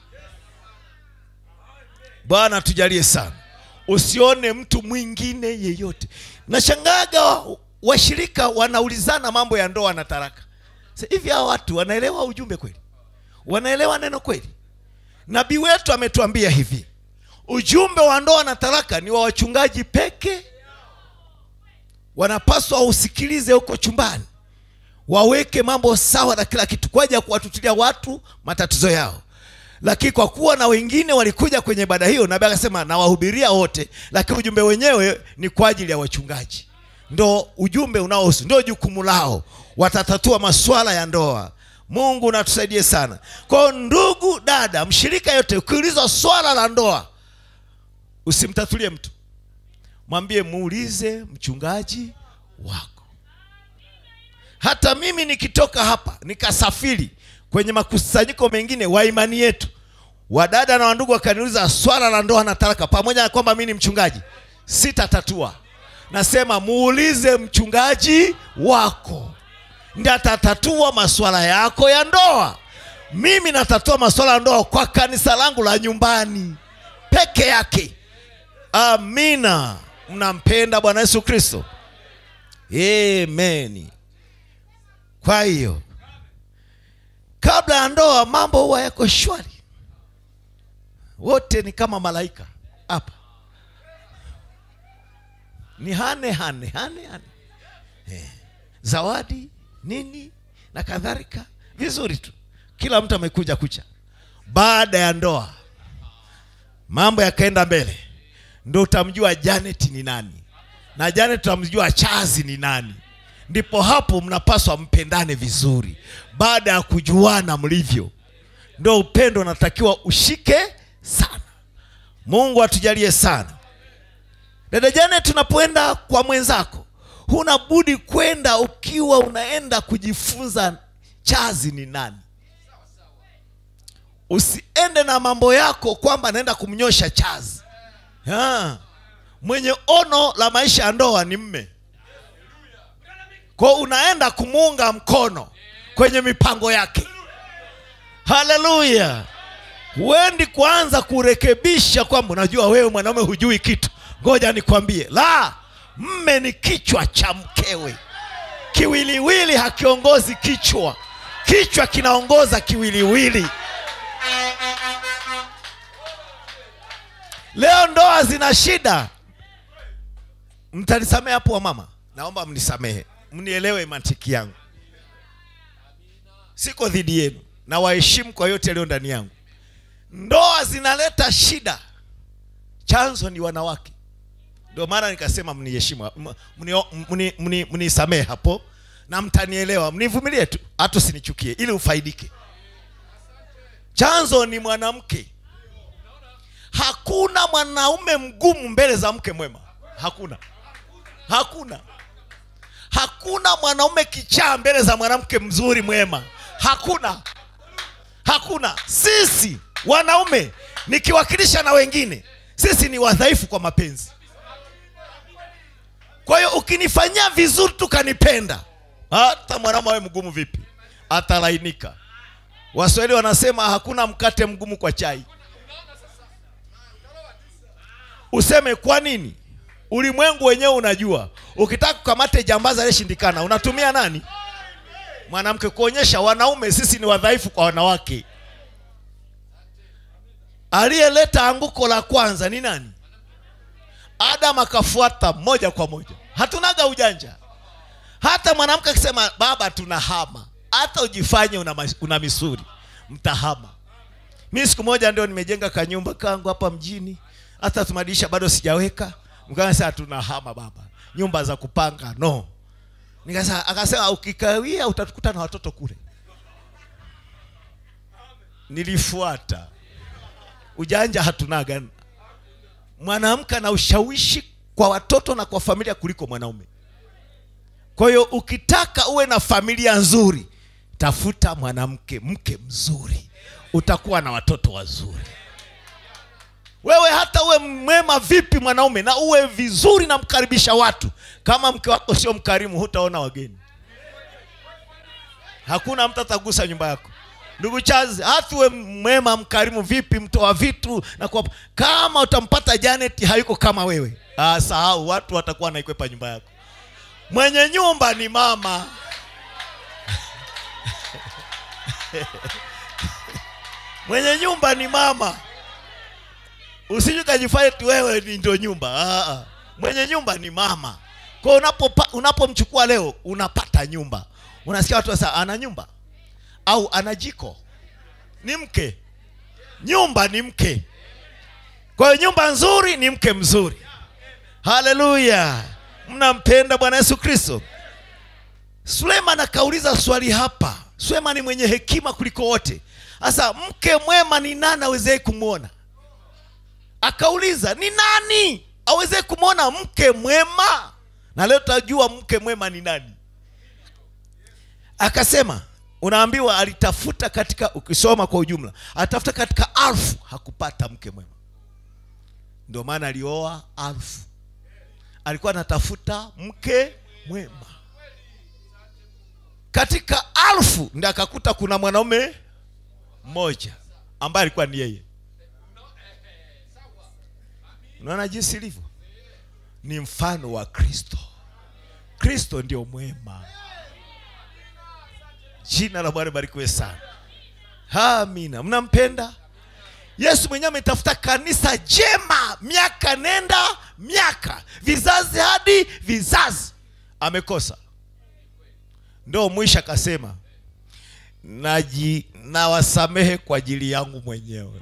bwana tujalie sana usione mtu mwingine yeyote nashangaga washirika wanaulizana mambo ya ndoa na taraka Sasa hivi hawa watu wanaelewa ujumbe kweli wanaelewa neno kweli nabii wetu ametuambia hivi ujumbe wa ndoa na taraka ni wa wachungaji peke wanapaswa usikilize huko chumbani waweke mambo sawa na kila kitu kwa ajili ya kuwatutilia watu matatizo yao lakini kwa kuwa na wengine walikuja kwenye ibada hiyo nabii akasema nawahubiria wote lakini ujumbe wenyewe ni kwa ajili ya wachungaji ndo ujumbe unaohusu ndio jukumu lao watatatua masuala ya ndoa mungu natusaidie sana kwao ndugu dada mshirika yote ukiulizwa swala la ndoa usimtatulie mtu mwambie muulize mchungaji wako hata mimi nikitoka hapa nikasafiri kwenye makusanyiko mengine wa imani yetu wadada na wandugu wakaniuliza swala la ndoa na talaka pamoja na kwamba mi ni mchungaji sitatatua nasema muulize mchungaji wako ndi atatatua masuala yako ya ndoa mimi natatua masuala ya ndoa kwa kanisa langu la nyumbani peke yake amina mnampenda bwana yesu kristo ameni kwa hiyo kabla ya ndoa mambo huwa yako shwari wote ni kama malaika hapa ni hane hane hane hane eh. zawadi nini na kadhalika vizuri tu kila mtu amekuja kucha baada ya ndoa mambo yakaenda mbele ndo utamjua janet ni nani na janet utamjua chazi ni nani ndipo hapo mnapaswa mpendane vizuri baada ya kujuana mlivyo ndo upendo unatakiwa ushike sana mungu atujalie sana dada jane tunapoenda kwa mwenzako huna budi kwenda ukiwa unaenda kujifunza chazi ni nani usiende na mambo yako kwamba naenda kumnyosha chazi ha. mwenye ono la maisha ya ndoa ni mme kwao unaenda kumuunga mkono kwenye mipango yake haleluya huendi kuanza kurekebisha kwamba unajua wewe mwanaume hujui kitu ngoja nikwambie la mme ni kichwa cha mkewe kiwiliwili hakiongozi kichwa kichwa kinaongoza kiwiliwili leo ndoa zina shida mtanisamehe hapo wa mama naomba mnisamehe mnielewe mantiki yangu siko dhidi yenu na waheshimu kwa yote yaliyo ndani yangu ndoa zinaleta shida chanzo ni wanawake ndio maana nikasema mniheshimu mnisamehe hapo na mtanielewa mnivumilie tu hata usinichukie ili ufaidike chanzo ni mwanamke hakuna mwanaume mgumu mbele za mke mwema hakuna hakuna hakuna mwanaume kichaa mbele za mwanamke mzuri mwema hakuna hakuna sisi wanaume nikiwakilisha na wengine sisi ni wadhaifu kwa mapenzi kwa hiyo ukinifanyia vizuri tukanipenda hata mwanaume awe mgumu vipi atalainika waswahili wanasema hakuna mkate mgumu kwa chai useme kwa nini ulimwengu wenyewe unajua ukitaka kukamate jambazi aliyeshindikana unatumia nani mwanamke kuonyesha wanaume sisi ni wadhaifu kwa wanawake aliyeleta anguko la kwanza ni nani adam akafuata moja kwa moja hatunaga ujanja hata mwanamke akisema baba tunahama hata ujifanye una, mas- una misuri mtahama mi siku moja ndio nimejenga kanyumba kangu hapa mjini hata tumadirisha bado sijaweka mkaansa tunahama baba nyumba za kupanga no nikasema akasema ukikawia utatukuta na watoto kule nilifuata ujanja hatunaga mwanamke ana ushawishi kwa watoto na kwa familia kuliko mwanaume kwa hiyo ukitaka uwe na familia nzuri tafuta mwanamke mke mzuri utakuwa na watoto wazuri wewe hata uwe mwema vipi mwanaume na uwe vizuri na mkaribisha watu kama mke wako sio mkarimu hutaona wageni hakuna mtu atagusa nyumba yako ndugu chazi hata uwe mwema mkarimu vipi mtoa vitu na kwa kama utampata janet hayuko kama wewe ah, sahau watu watakuwa naikwepa nyumba yako mwenye nyumba ni mama mwenye nyumba ni mama usije ukajifanya ti wewe ni ndio nyumba ah, ah. mwenye nyumba ni mama kwa hiyo unapopa- unapomchukua leo unapata nyumba unasikia watu sasa ana nyumba au ana jiko ni mke nyumba ni mke kwa hiyo nyumba nzuri ni mke mzuri haleluya mnampenda bwana yesu kristo suleiman akauliza swali hapa suleiman ni mwenye hekima kuliko wote sasa mke mwema ni nani awezee kumwona akauliza ni nani aweze kumwona mke mwema na leo tutajua mke mwema ni nani akasema unaambiwa alitafuta katika ukisoma kwa ujumla alitafuta katika alfu hakupata mke mwema ndio maana alioa alfu alikuwa anatafuta mke mwema katika alfu ndi akakuta kuna mwanaume mmoja ambaye alikuwa ni yeye unaona jinsi ilivyo ni mfano wa kristo kristo ndio mwema jina la bwana barikiwe sana amina mnampenda yesu mwenyewe ametafuta kanisa jema miaka nenda miaka vizazi hadi vizazi amekosa ndo mwisho akasema naji nawasamehe kwa ajili yangu mwenyewe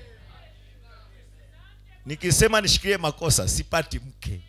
nikisema nishikilie makosa sipati mke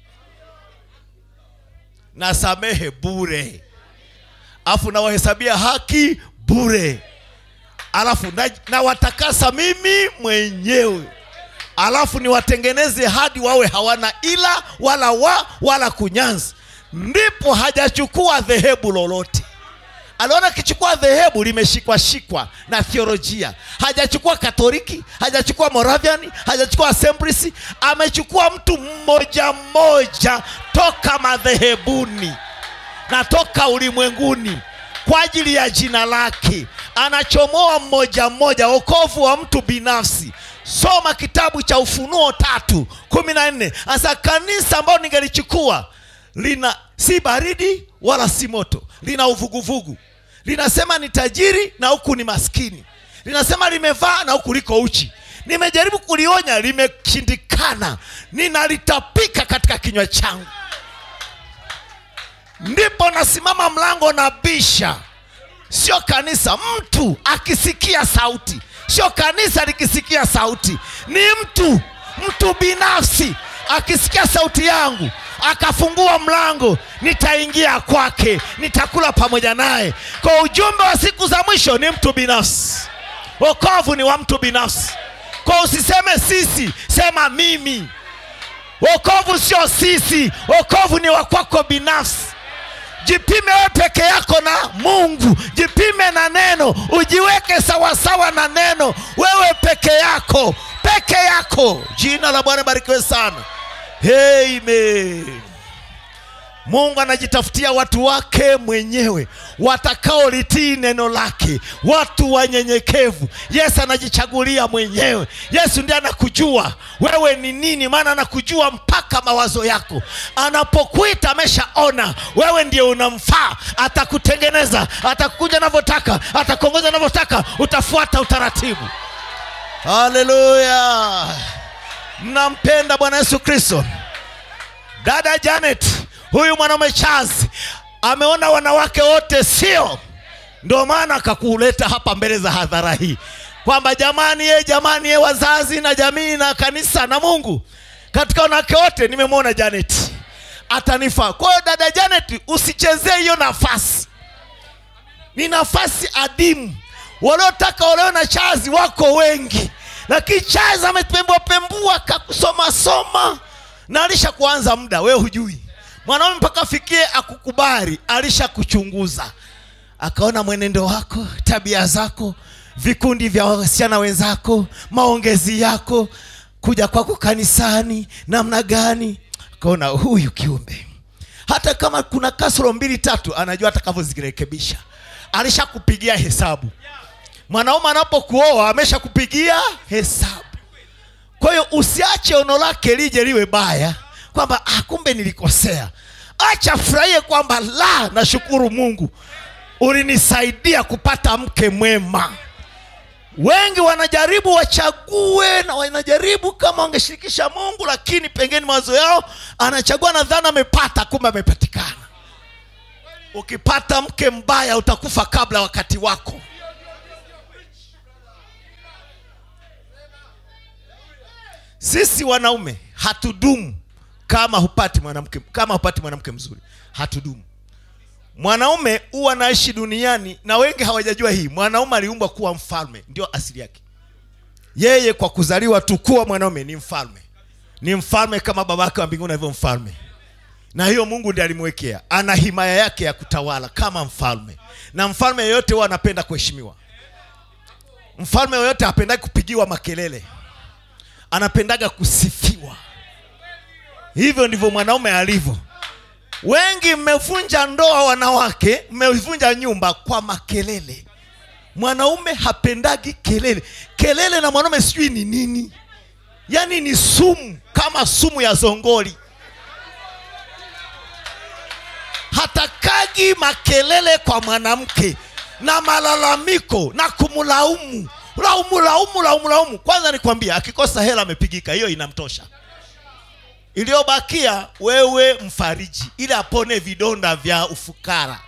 nasamehe bure alafu nawahesabia haki bure alafu na- nawatakasa mimi mwenyewe alafu niwatengeneze hadi wawe hawana ila wala wa wala kunyanzi ndipo hajachukua dhehebu lolote aliona akichukua dhehebu limeshikwa shikwa na theolojia hajachukua katoliki hajachukua moravian hajachukua assemblies amechukua mtu mmoja mmoja toka madhehebuni na toka ulimwenguni kwa ajili ya jina lake anachomoa mmoja mmoja wokovu wa mtu binafsi soma kitabu cha ufunuo tatu kumi na nne hasa kanisa ambayo ningelichukua lina si baridi wala si moto lina uvuguvugu linasema ni tajiri na huku ni maskini linasema limevaa na huku liko uchi nimejaribu kulionya limeshindikana ninalitapika katika kinywa changu ndipo nasimama mlango na bisha sio kanisa mtu akisikia sauti sio kanisa likisikia sauti ni mtu mtu binafsi akisikia sauti yangu akafungua mlango nitaingia kwake nitakula pamoja naye kwa ujumbe wa siku za mwisho ni mtu binafsi wokovu ni wa mtu binafsi kwa usiseme sisi sema mimi wokovu sio sisi wokovu ni wa kwako binafsi jipime wewe peke yako na mungu jipime na neno ujiweke sawasawa na neno wewe peke yako peke yako jina la bwana barikiwe sana amen mungu anajitafutia watu wake mwenyewe watakaolitii neno lake watu wanyenyekevu yesu anajichagulia mwenyewe yesu ndiye anakujua wewe ni nini maana anakujua mpaka mawazo yako anapokuita ameshaona wewe ndiye unamfaa atakutengeneza atakuja anavyotaka atakuongoza anavyotaka utafuata utaratibu haleluya mnampenda bwana yesu kristo dada janet huyu mwanaume Charles ameona wanawake wote sio, ndio maana akakuleta hapa mbele za hadhara hii kwamba jamani, ye jamani, ye wazazi na jamii na kanisa na Mungu, katika wanawake wote nimemwona Janet atanifaa. Kwa hiyo dada Janet, usichezee hiyo nafasi, ni nafasi adimu. Waliotaka olewe na Charles wako wengi, lakini Charles amepembua pembua kakusoma soma na alisha kuanza muda, wewe hujui mwanaume mpaka afikie akukubali, alishakuchunguza akaona mwenendo wako, tabia zako, vikundi vya wasichana wenzako, maongezi yako, kuja kwako kanisani namna gani, akaona huyu kiumbe, hata kama kuna kasoro mbili tatu, anajua atakavyozirekebisha. Alishakupigia hesabu. Mwanaume anapokuoa ameshakupigia hesabu. Kwa hiyo usiache ono lake lije liwe baya kwamba ah, kumbe nilikosea. Acha furahie kwamba la, nashukuru Mungu ulinisaidia kupata mke mwema. Wengi wanajaribu wachague na wanajaribu kama wangeshirikisha Mungu, lakini pengine mawazo yao anachagua na dhana amepata, kumbe amepatikana. Ukipata mke mbaya utakufa kabla wakati wako. Sisi wanaume hatudumu kama hupati mwanamke kama hupati mwanamke mzuri hatudumu mwanaume huwa anaishi duniani na wengi hawajajua hii mwanaume aliumbwa kuwa mfalme ndio asili yake yeye kwa kuzaliwa tu kuwa mwanaume ni mfalme ni mfalme kama babake wa mbinguni alivyo mfalme na hiyo mungu ndiye alimwekea ana himaya yake ya kutawala kama mfalme na mfalme yeyote huwa anapenda kuheshimiwa mfalme yoyote hapendagi kupigiwa makelele anapendaga kusifiwa hivyo ndivyo mwanaume alivyo wengi mmevunja ndoa wanawake mmevunja nyumba kwa makelele mwanaume hapendagi kelele kelele na mwanaume sijui ni nini yaani ni sumu kama sumu ya zongoli hatakagi makelele kwa mwanamke na malalamiko na kumlaumu laumu laumu laumu laumu kwanza nikwambia akikosa hela amepigika hiyo inamtosha iliyobakia wewe mfariji ili apone vidonda vya ufukara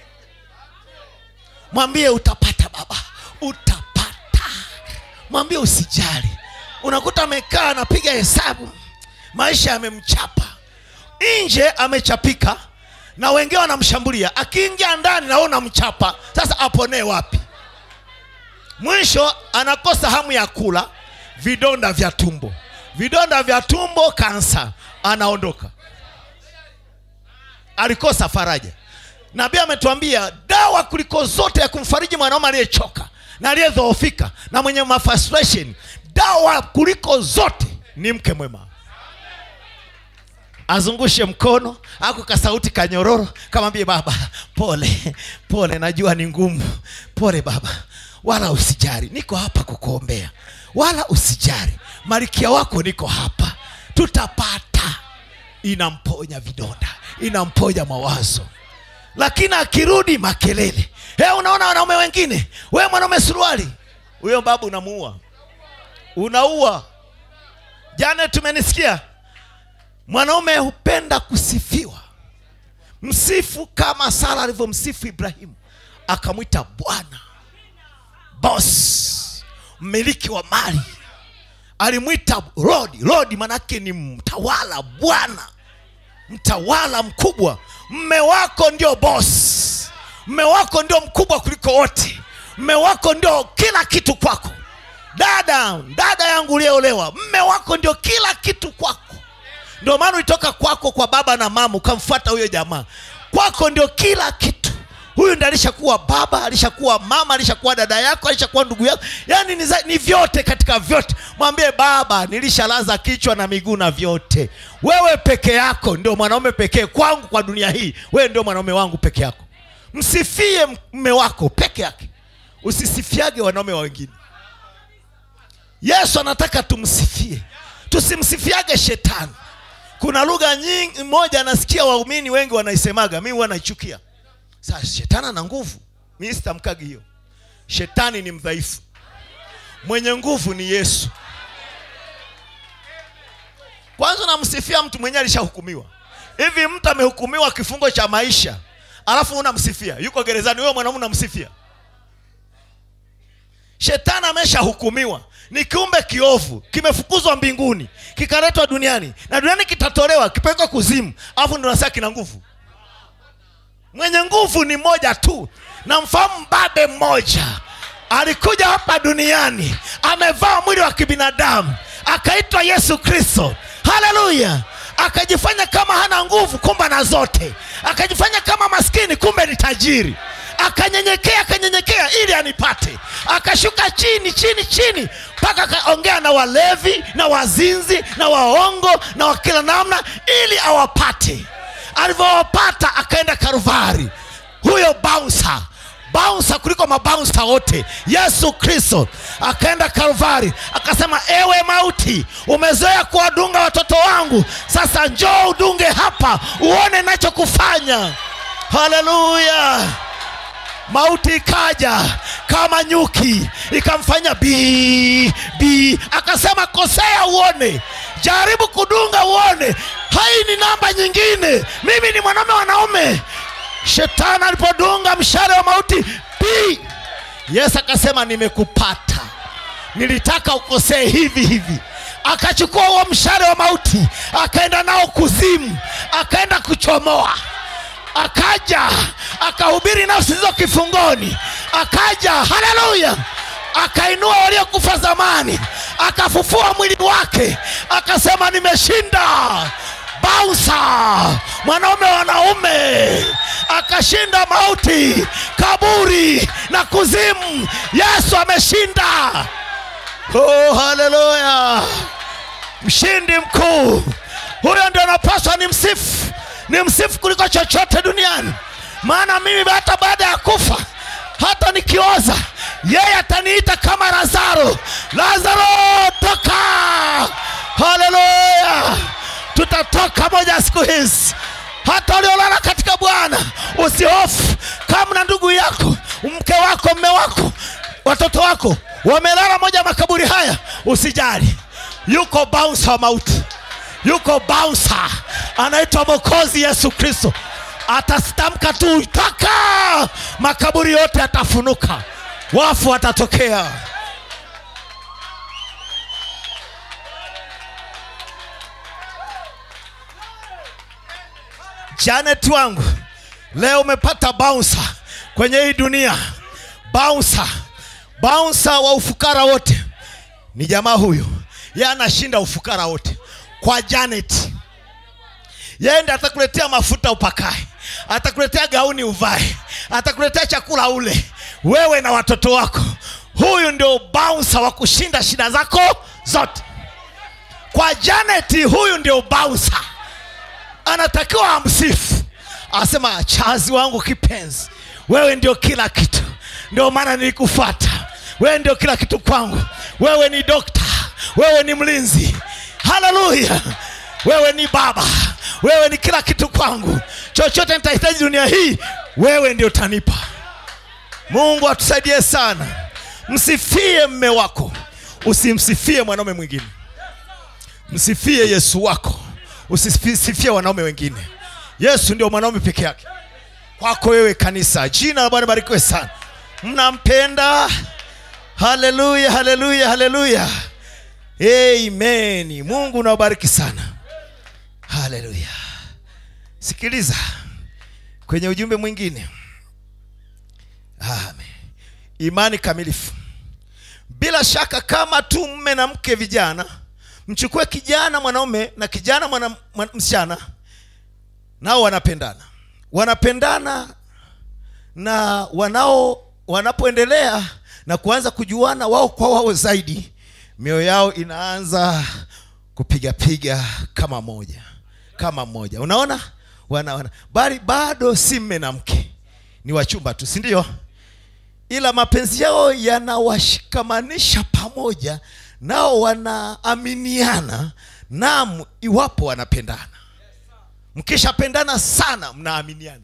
mwambie utapata baba utapata mwambie usijali unakuta amekaa anapiga hesabu maisha yamemchapa nje amechapika na wengine wanamshambulia akiingia ndani naona mchapa sasa aponee wapi mwisho anakosa hamu ya kula vidonda vya tumbo vidonda vya tumbo kansa anaondoka alikosa faraja nabii ametuambia dawa kuliko zote ya kumfariji mwanaume aliyechoka na aliyedhoofika na mwenye mafrustration dawa kuliko zote ni mke mwema azungushe mkono ako kasauti kanyororo kamwambie baba pole pole najua ni ngumu pole baba wala usijari niko hapa kukuombea wala usijari malikia wako niko hapa tutapata inamponya vidonda inamponya mawazo lakini akirudi makelele he unaona wanaume wengine we mwanaume suruali huyo babu unamuua unaua jana tumenisikia mwanaume hupenda kusifiwa msifu kama sara alivyomsifu ibrahimu akamwita bwana bos mmiliki wa mali alimwita rodi rodi manake ni mtawala bwana mtawala mkubwa mme wako ndio bos mme wako ndio mkubwa kuliko wote mme wako ndio kila kitu kwako dada dada yangu uliyeolewa mme wako ndio kila kitu kwako ndio maana ulitoka kwako kwa baba na mama ukamfuata huyo jamaa kwako ndio kila kitu huyu ndi alishakuwa baba alishakuwa mama alishakuwa dada yako alishakuwa ndugu yako yaani ni, za- ni vyote katika vyote mwambie baba nilishalaza kichwa na miguu na vyote wewe peke yako ndio mwanaume pekee kwangu kwa dunia hii wewe ndio mwanaume wangu peke yako msifie mme wako peke yake usisifiage wanaume wa wengine yesu anataka tumsifie tusimsifiage shetani kuna lugha nyingi moja nasikia waumini wengi wanaisemaga mi huwa naichukia sasa shetani ana nguvu mi sitamkagi hiyo shetani ni mdhaifu mwenye nguvu ni yesu kwanza unamsifia mtu mwenyewe alishahukumiwa hivi mtu amehukumiwa kifungo cha maisha alafu unamsifia yuko gerezani huyo mwanaume unamsifia shetani ameshahukumiwa ni kiumbe kiovu kimefukuzwa mbinguni kikaletwa duniani na duniani kitatolewa kipelekwa kuzimu alafu ndo nasema kina nguvu mwenye nguvu ni mmoja tu na mfahamu mbabe mmoja alikuja hapa duniani amevaa mwili wa kibinadamu akaitwa yesu kristo haleluya akajifanya kama hana nguvu kumbe na zote akajifanya kama maskini kumbe ni tajiri akanyenyekea akanyenyekea ili anipate akashuka chini chini chini mpaka akaongea na walevi na wazinzi na waongo na wa kila namna ili awapate alivyowapata akaenda karuvari huyo bouncer bouncer kuliko mabouncer wote yesu kristo akaenda kalvari akasema ewe mauti umezoea kuwadunga watoto wangu sasa njoo udunge hapa uone nachokufanya haleluya mauti ikaja kama nyuki ikamfanya bi bi akasema kosea uone jaribu kudunga uone hai ni namba nyingine mimi ni mwanaume wanaume shetani alipodunga mshale wa mauti bi yesu akasema nimekupata nilitaka ukosee hivi hivi akachukua huo mshale wa mauti akaenda nao kuzimu akaenda kuchomoa akaja akahubiri nafsi hizo kifungoni akaja haleluya akainua waliokufa zamani akafufua mwili wake akasema nimeshinda bausa mwanaume wanaume akashinda mauti kaburi na kuzimu yesu ameshinda oh, haleluya mshindi mkuu huyo ndio napaswa ni msifu ni msifu kuliko chochote duniani maana mimi hata baada ya kufa hata nikioza yeye ataniita kama lazaro lazaro toka haleluya tutatoka moja siku hizi hata uliolala katika bwana usihofu kama na ndugu yako mke wako mme wako watoto wako wamelala moja makaburi haya usijali yuko bouncer wa mauti yuko bouncer anaitwa mokozi yesu kristo atastamka tu toka makaburi yote yatafunuka wafu watatokea janet wangu leo umepata bouncer kwenye hii dunia bouncer bouncer wa ufukara wote ni jamaa huyu ye anashinda ufukara wote kwa janet yeye ndi atakuletea mafuta upakae atakuletea gauni uvae atakuletea chakula ule wewe na watoto wako huyu ndio bouncer wa kushinda shida zako zote kwa janet huyu ndio bouncer anatakiwa amsifu asema chazi wangu kipenzi wewe ndio kila kitu ndio maana nilikufata wewe ndio kila kitu kwangu wewe ni dokta wewe ni mlinzi haleluya wewe ni baba wewe ni kila kitu kwangu chochote nitahitaji dunia hii wewe ndio utanipa mungu atusaidie sana msifie mme wako usimsifie mwanaume mwingine msifie yesu wako usisifie wanaume wengine yesu ndio mwanaume peke yake kwako wewe kanisa jina la bwana barikiwe sana mnampenda haleluya haleluya haleluya amen mungu unawabariki sana haleluya sikiliza kwenye ujumbe mwingine amen imani kamilifu bila bila shaka kama tu mme na mke vijana mchukue kijana mwanaume na kijana mwana, mwana, msichana nao wanapendana wanapendana na wanao wanapoendelea na kuanza kujuana wao kwa wao zaidi mioyo yao inaanza kupigapiga kama moja kama mmoja unaona wana, wana. bali bado si mme na mke ni wachumba tu si ndio ila mapenzi yao yanawashikamanisha pamoja nao wanaaminiana nam iwapo wanapendana mkishapendana sana mnaaminiana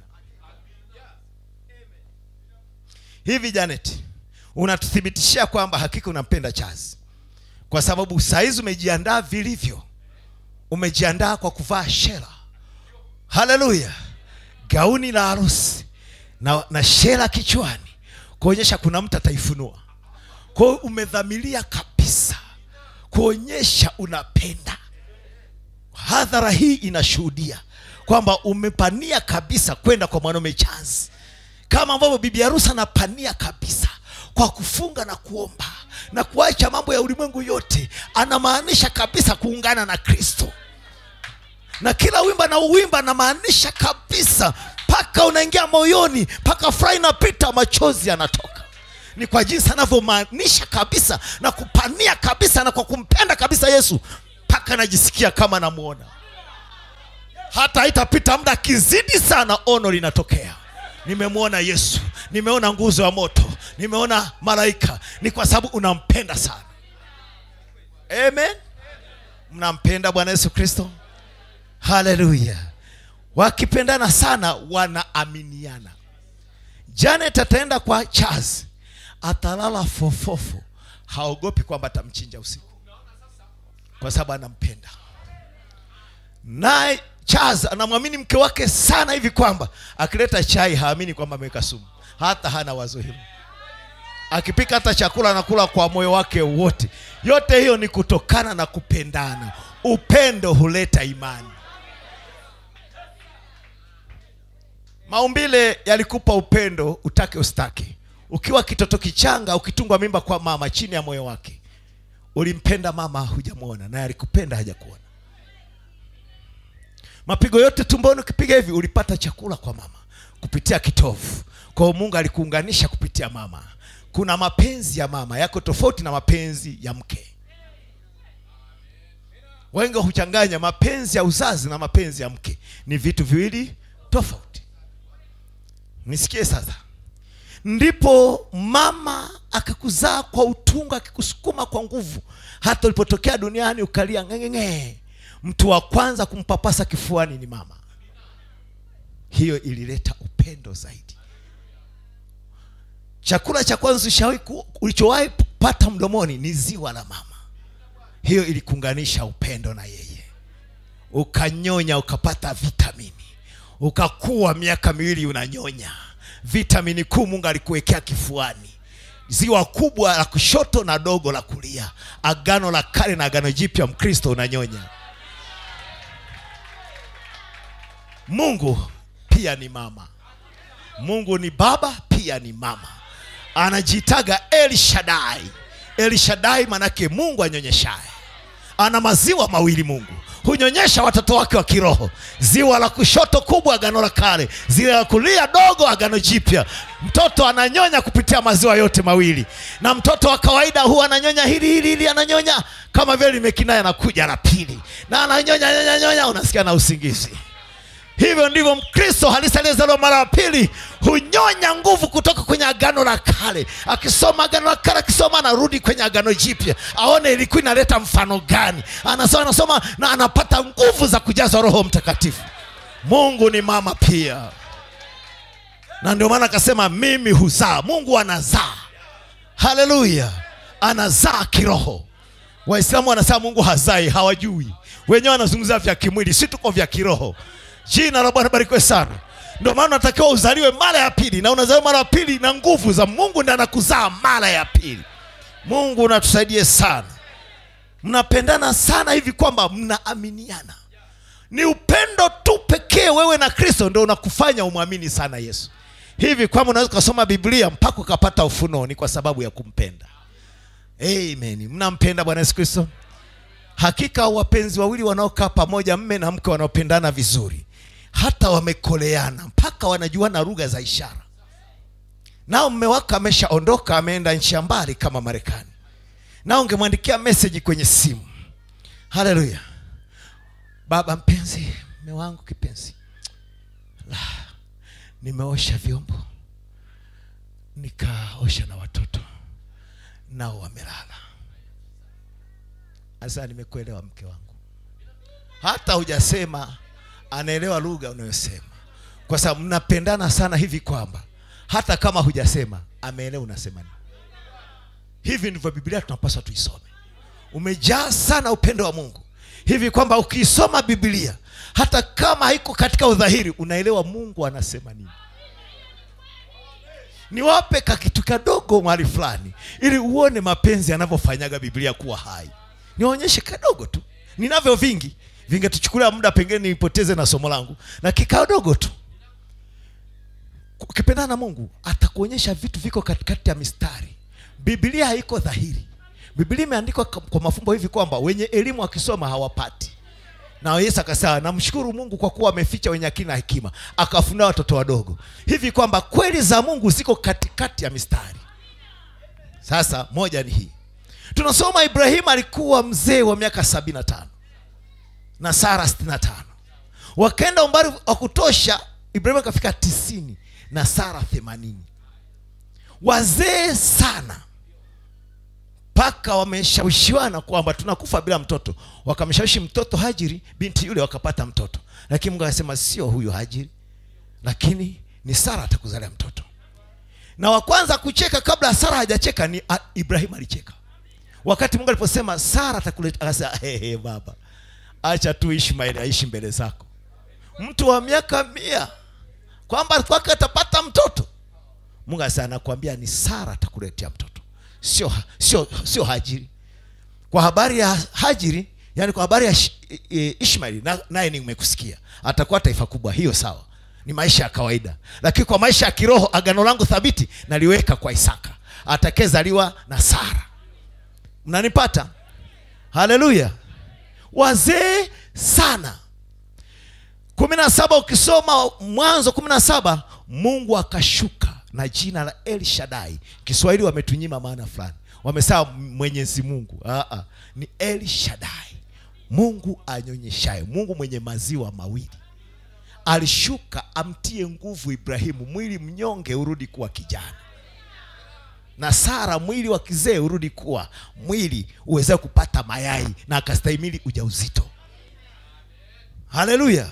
hivi janet unatuthibitishia kwamba hakika unampenda chazi kwa sababu saizi umejiandaa vilivyo umejiandaa kwa kuvaa shela haleluya gauni la harusi na, na shela kichwani kuonyesha kuna mtu ataifunua kwa hiyo umedhamiria kabisa kuonyesha unapenda hadhara hii inashuhudia kwamba umepania kabisa kwenda kwa mwanaume chanzi kama ambavyo bibi harusi anapania kabisa kwa kufunga na kuomba na kuacha mambo ya ulimwengu yote anamaanisha kabisa kuungana na kristo na kila wimba na uwimba anamaanisha kabisa mpaka unaingia moyoni mpaka furaha inapita machozi yanatoka ni kwa jinsi anavyomaanisha kabisa na kupania kabisa na kwa kumpenda kabisa yesu mpaka najisikia kama namwona hata haitapita muda kizidi sana ono linatokea nimemwona yesu nimeona nguzo ya moto nimeona malaika ni kwa sababu unampenda sana amen mnampenda bwana yesu kristo haleluya wakipendana sana wanaaminiana janet ataenda kwa charles atalala fofofo haogopi kwamba atamchinja usiku kwa sababu anampenda naye charles anamwamini mke wake sana hivi kwamba akileta chai haamini kwamba ameweka sumu hata hana wazo hilo akipika hata chakula anakula kwa moyo wake wote yote hiyo ni kutokana na kupendana upendo huleta imani maumbile yalikupa upendo utake ustake ukiwa kitoto kichanga ukitungwa mimba kwa mama chini ya moyo wake ulimpenda mama hujamwona naye alikupenda hajakuona mapigo yote tumboni ukipiga hivi ulipata chakula kwa mama kupitia kitovu kwa hiyo mungu alikuunganisha kupitia mama kuna mapenzi ya mama yako tofauti na mapenzi ya mke wengi huchanganya mapenzi ya uzazi na mapenzi ya mke ni vitu viwili tofauti nisikie sasa ndipo mama akakuzaa kwa utungu akikusukuma kwa nguvu hata ulipotokea duniani ukalia ngengenge mtu wa kwanza kumpapasa kifuani ni mama hiyo ilileta upendo zaidi chakula cha kwanza ushawahi ku- ulichowahi pata mdomoni ni ziwa la mama hiyo ilikuunganisha upendo na yeye ukanyonya ukapata vitamini ukakuwa miaka miwili unanyonya vitamini kuu mungu alikuwekea kifuani ziwa kubwa la kushoto na dogo la kulia agano la kale na agano jipya mkristo unanyonya mungu pia ni mama mungu ni baba pia ni mama anajiitaga el shadai el shadai manake mungu anyonyeshaye ana maziwa mawili mungu hunyonyesha watoto wake wa kiroho ziwa la kushoto kubwa agano la kale ziwa la kulia dogo agano jipya mtoto ananyonya kupitia maziwa yote mawili na mtoto wa kawaida huwa ananyonya hili hili hili ananyonya kama vile limekinaya anakuja la pili na ananyonya nyonya nyonya unasikia na usingizi hivyo ndivyo mkristo halisi aliyezaliwa mara ya pili hunyonya nguvu kutoka kwenye agano la kale akisoma agano la kale akisoma anarudi kwenye agano jipya aone ilikuwa inaleta mfano gani anasoma anasoma na anapata nguvu za kujazwa roho mtakatifu mungu ni mama pia na ndio maana akasema mimi huzaa mungu anazaa haleluya anazaa kiroho waislamu wanasema mungu hazai hawajui wenyewe wanazungumzia vya kimwili si tuko vya kiroho jina la bwana barikiwe sana ndio maana unatakiwa uzaliwe mara ya pili na unazaliwa mara ya pili na nguvu za mungu ndi anakuzaa mara ya pili mungu unatusaidie sana mnapendana sana hivi kwamba mnaaminiana ni upendo tu pekee wewe na kristo ndo unakufanya umwamini sana yesu hivi kwamba unaweza ukasoma biblia mpaka ukapata ufunuo ni kwa sababu ya kumpenda amen mnampenda bwana yesu kristo hakika wapenzi wawili wanaokaa pamoja mme na mke wanaopendana vizuri hata wamekoleana mpaka wanajuana lugha za ishara nao mme wako ameshaondoka ameenda nchi ya mbali kama marekani nao ungemwandikia meseji kwenye simu haleluya baba mpenzi mme wangu kipenzi la nimeosha vyombo nikaosha na watoto nao wamelala sasa nimekuelewa mke wangu hata hujasema anaelewa lugha unayosema kwa sababu mnapendana sana hivi kwamba hata kama hujasema ameelewa unasema nini hivi ndivyo biblia tunapaswa tuisome umejaa sana upendo wa mungu hivi kwamba ukiisoma biblia hata kama haiko katika udhahiri unaelewa mungu anasema nini niwape kakitu kadogo mahali fulani ili uone mapenzi yanavyofanyaga biblia kuwa hai niwaonyeshe kadogo tu ninavyo vingi vingetuchukulia muda pengine nipoteze na somo langu na kikadogo tu ukipendana na mungu atakuonyesha vitu viko katikati ya mistari biblia haiko dhahiri biblia imeandikwa kwa kwa mafumbo hivi kwamba wenye elimu wakisoma hawapati na yesu akasema namshukuru mungu kwa kuwa ameficha wenye akili na hekima akawafunua watoto wadogo hivi kwamba kweli za mungu ziko katikati ya mistari sasa moja ni hii tunasoma ibrahimu alikuwa mzee wa miaka sabini na tano na sara sitini na tano wakaenda umbali wa kutosha ibrahimu akafika tisini na sara themanini wazee sana mpaka wameshawishiwana kwamba tunakufa bila mtoto wakamshawishi mtoto hajiri binti yule wakapata mtoto lakini mungu akasema sio huyu hajiri lakini ni sara atakuzalia mtoto na wa kwanza kucheka kabla sara hajacheka ni ah, ibrahimu alicheka wakati mungu aliposema sara atakuleta akasema hey, hey, baba acha tu ishmaeli aishi mbele zako mtu wa miaka mia kwamba kwake atapata mtoto mungu asema nakwambia ni sara atakuletea mtoto sio sio sio hajiri kwa habari ya hajiri yani kwa habari ya Sh- e, ishmaeli na- naye nimekusikia atakuwa taifa kubwa hiyo sawa ni maisha ya kawaida lakini kwa maisha ya kiroho agano langu thabiti naliweka kwa isaka atakezaliwa na sara mnanipata haleluya wazee sana kumi na saba ukisoma mwanzo kumi na saba mungu akashuka na jina la el shadai kiswahili wametunyima maana fulani wamesema mwenyezi mungu Aa, ni el shadai mungu anyonyeshaye mungu mwenye maziwa mawili alishuka amtie nguvu ibrahimu mwili mnyonge urudi kuwa kijana na sara mwili wa kizee urudi kuwa mwili uweze kupata mayai na akastahimili ujauzito haleluya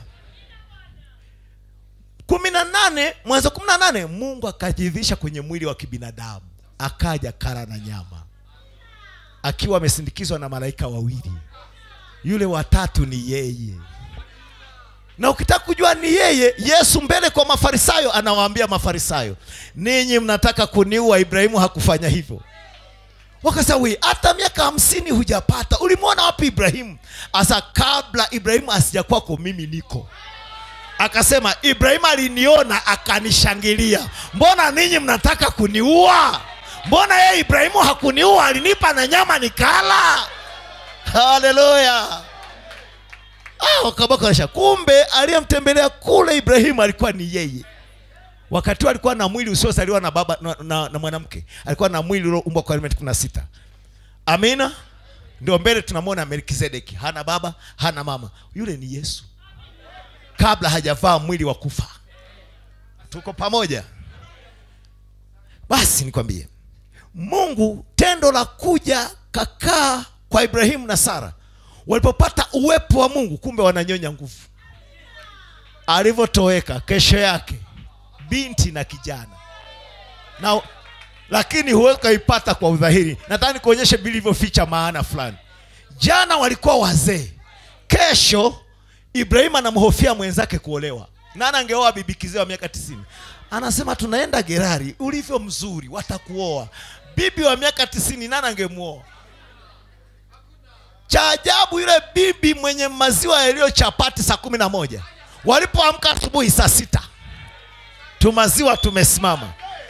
kumi na nane mwanzo kumi na nane mungu akajivisha kwenye mwili wa kibinadamu akaja kara na nyama akiwa amesindikizwa na malaika wawili yule watatu ni yeye na ukitaka kujua ni yeye yesu mbele kwa mafarisayo anawaambia mafarisayo ninyi mnataka kuniua ibrahimu hakufanya hivyo wakasema we hata miaka hamsini hujapata ulimwona wapi ibrahimu asa kabla ibrahimu asijakwako mimi niko akasema ibrahimu aliniona akanishangilia mbona ninyi mnataka kuniua mbona yeye ibrahimu hakuniua alinipa na nyama nikala haleluya Ah, wakabaka washa kumbe aliyemtembelea kule ibrahimu alikuwa ni yeye wakati huo alikuwa na mwili usiozaliwa na baba na, na, na mwanamke alikuwa na mwili ulioumbwa kwa elementi kumi na sita amina ndio mbele tunamwona melkizedeki hana baba hana mama yule ni yesu kabla hajavaa mwili wa kufa tuko pamoja basi nikwambie mungu tendo la kuja kakaa kwa ibrahimu na sara walipopata uwepo wa mungu kumbe wananyonya nguvu alivyotoweka kesho yake binti na kijana na lakini huwezi ukaipata kwa udhahiri nataka nikuonyeshe vilivyoficha maana fulani jana walikuwa wazee kesho ibrahimu anamhofia mwenzake kuolewa nani angeoa bibi kizee wa miaka tisini anasema tunaenda gerari ulivyo mzuri watakuoa bibi wa miaka tisini nani angemwoa cha ajabu yule bibi mwenye maziwa yaliyo chapati saa kumi na moja walipoamka asubuhi saa sita tumaziwa tumesimama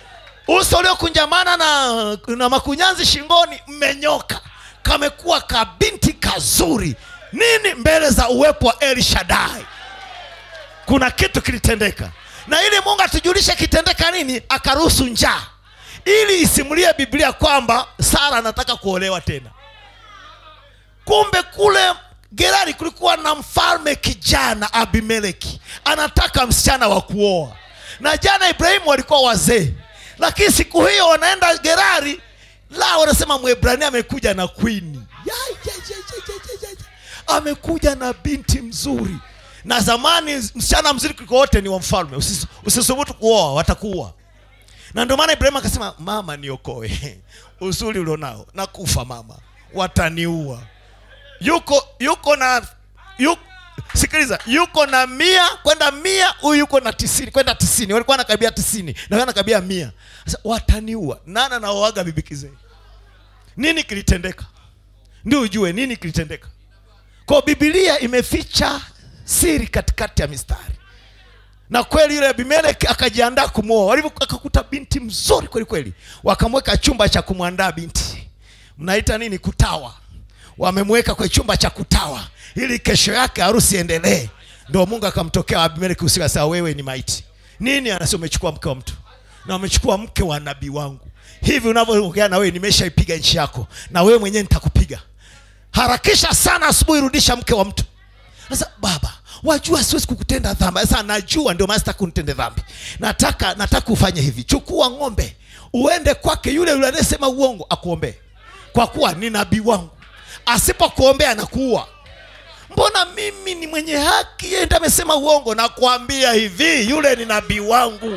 uso uliokunjamana na, na makunyanzi shingoni mmenyoka kamekuwa kabinti kazuri nini mbele za uwepo wa el shadai kuna kitu kilitendeka na ili mungu atujulishe kitendeka nini akaruhusu njaa ili isimulie biblia kwamba sara anataka kuolewa tena kumbe kule gerari kulikuwa na mfalme kijana abimeleki anataka msichana wa kuoa na jana ibrahimu walikuwa wazee lakini siku hiyo wanaenda gerari la wanasema mwebrania amekuja na kwini ya, ya, ya, ya, ya, ya, ya. amekuja na binti mzuri na zamani msichana mzuri kuliko wote ni wa mfalme Usis- usisubutu kuoa watakuua na ndio maana ibrahimu akasema mama niokoe uzuri ulionao nakufa mama wataniua yuko yuko na yuko, sikiliza yuko na mia kwenda mia huyu yuko na tisini kwenda tisini walikuwa nakabia tisini na wewe nakabia mia sasa wataniua nana naoaga bibi kizee nini kilitendeka ndio ujue nini kilitendeka kwa bibilia imeficha siri katikati ya mistari na kweli yule abimeleki akajiandaa kumwoa walivyo akakuta binti mzuri kweli kweli wakamweka chumba cha kumwandaa binti mnaita nini kutawa wamemweka kwenye chumba cha kutawa ili kesho yake harusi endelee ndio mungu akamtokea abimeleki usiku asema wewe ni maiti nini anasema umechukua mke wa mtu na umechukua mke wa nabii wangu hivi unavyoongea na wewe nimeshaipiga nchi yako na wewe mwenyewe nitakupiga harakisha sana asubuhi rudisha mke wa mtu sasa baba wajua siwezi kukutenda dhambi sasa najua ndio maana sitaki kunitende dhambi nataka nataka ufanye hivi chukua ng'ombe uende kwake yule yule anayesema uongo akuombee kwa kuwa ni nabii wangu asipokuombea anakuua mbona mimi ni mwenye haki yeye ndiye amesema uongo nakwambia hivi yule ni nabii wangu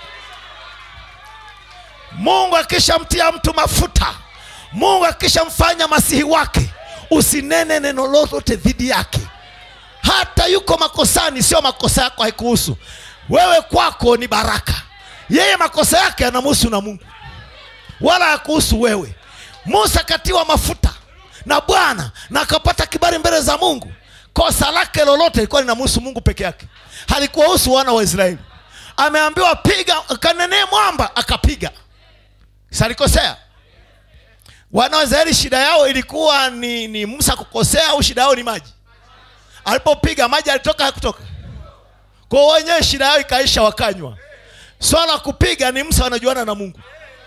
mungu akishamtia mtu mafuta mungu akishamfanya masihi wake usinene neno lolote dhidi yake hata yuko makosani sio makosa yako haikuhusu wewe kwako ni baraka yeye makosa yake anamhusu na mungu wala hakuhusu wewe musa katiwa mafuta na bwana na akapata kibali mbele za mungu kosa lake lolote ilikuwa linamhusu mungu peke yake halikuwahusu wana wa israeli ameambiwa piga kanenee mwamba akapiga salikosea wana wa israeli shida yao ilikuwa ni, ni musa kukosea au shida yao ni maji alipopiga maji alitoka hakutoka kwa wenyewe shida yao ikaisha wakanywa swala la kupiga ni musa wanajuana na mungu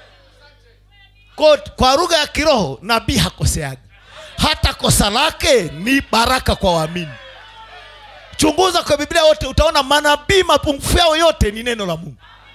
kwa, kwa lugha ya kiroho nabii hakoseaga hata kosa lake ni baraka kwa waamini chunguza kwa biblia yote utaona manabii mapungufu yao yote ni neno la mungu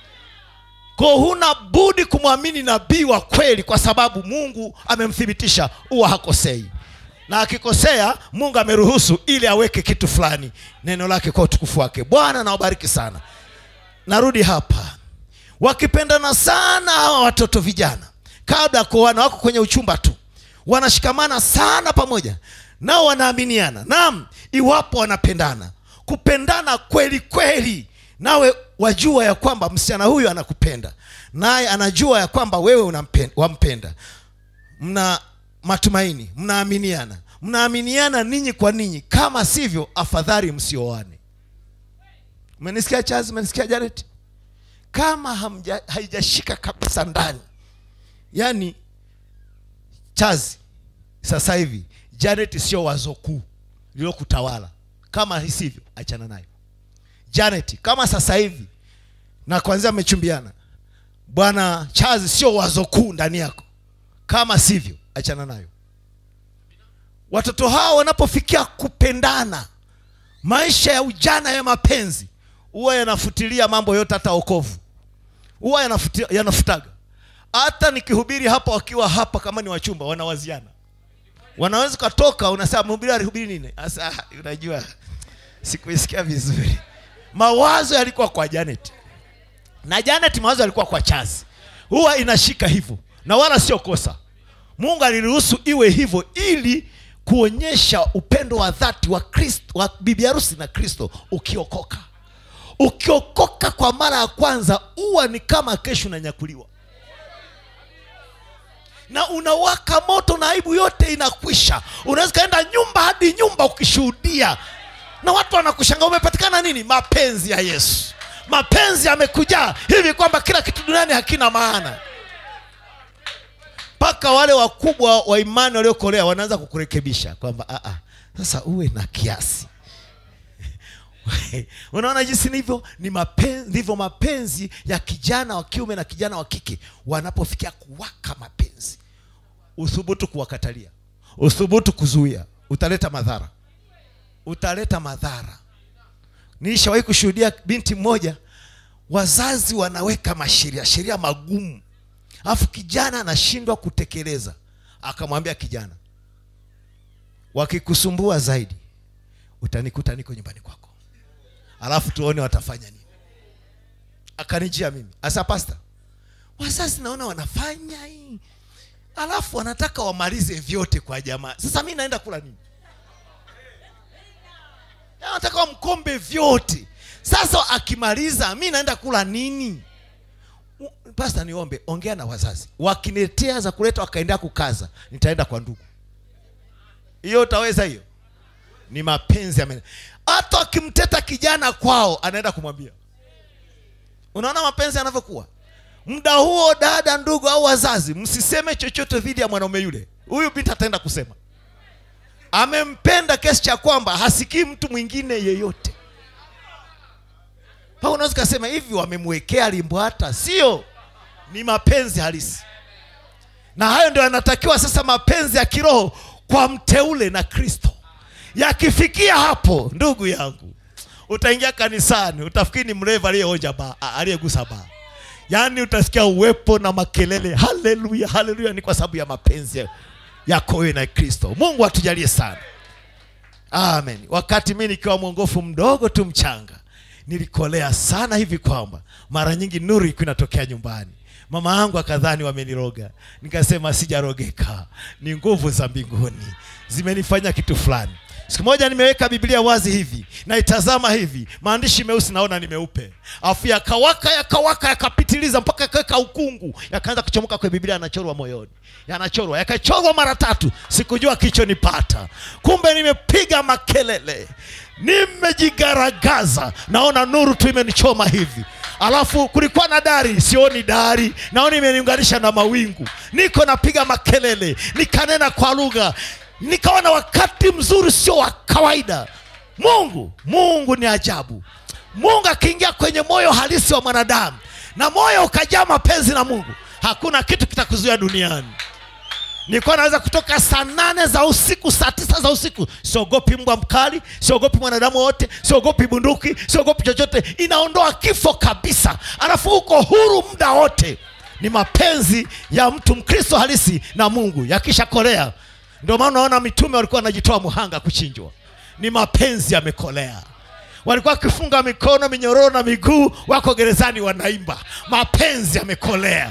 ko huna budi kumwamini nabii wa kweli kwa sababu mungu amemthibitisha huwa hakosei na akikosea mungu ameruhusu ili aweke kitu fulani neno lake kwa utukufu wake bwana nawabariki sana narudi hapa wakipendana sana hawa watoto vijana kabla ya kuoana wako kwenye uchumba tu wanashikamana sana pamoja nao wanaaminiana naam iwapo wanapendana kupendana kweli kweli nawe wajua ya kwamba msichana huyu anakupenda naye anajua ya kwamba wewe unampen- wampenda mna matumaini mnaaminiana mnaaminiana ninyi kwa ninyi kama sivyo afadhali msioane umenisikia chazi umenisikia janet kama hamja, haijashika kabisa ndani yaani chazi sasa hivi janet sio wazo kuu lilokutawala kama sivyo achana nayo janet kama sasa hivi na kwanzia mmechumbiana bwana chazi sio wazo kuu ndani yako kama sivyo achana nayo watoto hao wanapofikia kupendana maisha ya ujana ya mapenzi huwa yanafutilia mambo yote hata okovu huwa yanafuti- yanafutaga hata nikihubiri hapa wakiwa hapa kama ni wachumba wanawaziana wanaweza ukatoka unasema mhubiri alihubiri nini sasa ah, unajua sikuisikia vizuri mawazo yalikuwa kwa janet na janet mawazo yalikuwa kwa chazi huwa inashika hivyo na wala sio kosa mungu aliruhusu iwe hivyo ili kuonyesha upendo wa dhati wa kristo wa bibi harusi na kristo ukiokoka ukiokoka kwa mara ya kwanza huwa ni kama kesho unanyakuliwa na unawaka moto na aibu yote inakwisha unaweza ukaenda nyumba hadi nyumba ukishuhudia na watu wanakushanga umepatikana nini mapenzi ya yesu mapenzi yamekujaa hivi kwamba kila kitu duniani hakina maana mpaka wale wakubwa wa imani waliokolea wanaanza kukurekebisha kwamba "Ah, ah, sasa uwe na kiasi unaona jinsi nivyo ni mapenzi ndivyo mapenzi ya kijana wa kiume na kijana wa kike wanapofikia kuwaka mapenzi uthubutu kuwakatalia uthubutu kuzuia utaleta madhara utaleta madhara nilishawahi kushuhudia binti mmoja wazazi wanaweka masheria sheria magumu alafu kijana anashindwa kutekeleza akamwambia kijana wakikusumbua zaidi utanikuta niko nyumbani kwako alafu tuone watafanya nini akanijia mimi asa pasta wazazi naona wanafanya hii alafu wanataka wamalize vyote kwa jamaa sasa mi naenda kula nini anataka wamkombe vyote sasa akimaliza mi naenda kula nini U- pasta niombe ongea na wazazi wakiniletea za kuleta wakaendea kukaza nitaenda kwa ndugu hiyo utaweza hiyo ni mapenzi ya hata akimteta kijana kwao anaenda kumwambia unaona mapenzi yanavyokuwa muda huo dada ndugu au wazazi msiseme chochote dhidi ya mwanaume yule huyu binti ataenda kusema amempenda kiasi cha kwamba hasikii mtu mwingine yeyote pa unaweza ukasema hivi wamemwekea limbwata sio ni mapenzi halisi na hayo ndio yanatakiwa sasa mapenzi ya kiroho kwa mteule na kristo yakifikia hapo ndugu yangu utaingia kanisani utafikiri ni mlevi aliyeonja ba a- aliyegusa ba yaani utasikia uwepo na makelele haleluya haleluya ni kwa sababu ya mapenzi yako wewe na kristo mungu atujalie sana amen wakati mi nikiwa mwongofu mdogo tu mchanga nilikolea sana hivi kwamba mara nyingi nuru ilikuwa inatokea nyumbani mama yangu akadhani wameniroga nikasema sijarogeka ni nguvu za mbinguni zimenifanya kitu fulani siku moja nimeweka biblia wazi hivi naitazama hivi maandishi meusi naona ni meupe afu yakawaka yakawaka yakapitiliza mpaka yakaweka ukungu yakaanza kuchomoka kwenye biblia yanachorwa moyoni yanachorwa yakachorwa mara tatu sikujua kichonipata kumbe nimepiga makelele nimejigaragaza naona nuru tu imenichoma hivi alafu kulikuwa na dari sioni dari naona imeniunganisha na mawingu niko napiga makelele nikanena kwa lugha nikawa na wakati mzuri sio wa kawaida mungu mungu ni ajabu mungu akiingia kwenye moyo halisi wa mwanadamu na moyo ukajaa mapenzi na mungu hakuna kitu kitakuzuia duniani nilikuwa naweza kutoka saa nane za usiku saa tisa za usiku siogopi mbwa mkali siogopi mwanadamu wote siogopi bunduki siogopi chochote inaondoa kifo kabisa alafu uko huru muda wote ni mapenzi ya mtu mkristo halisi na mungu yakishakolea ndio maana unaona mitume walikuwa wanajitoa muhanga kuchinjwa ni mapenzi yamekolea walikuwa wakifunga mikono minyororo na miguu wako gerezani wanaimba mapenzi yamekolea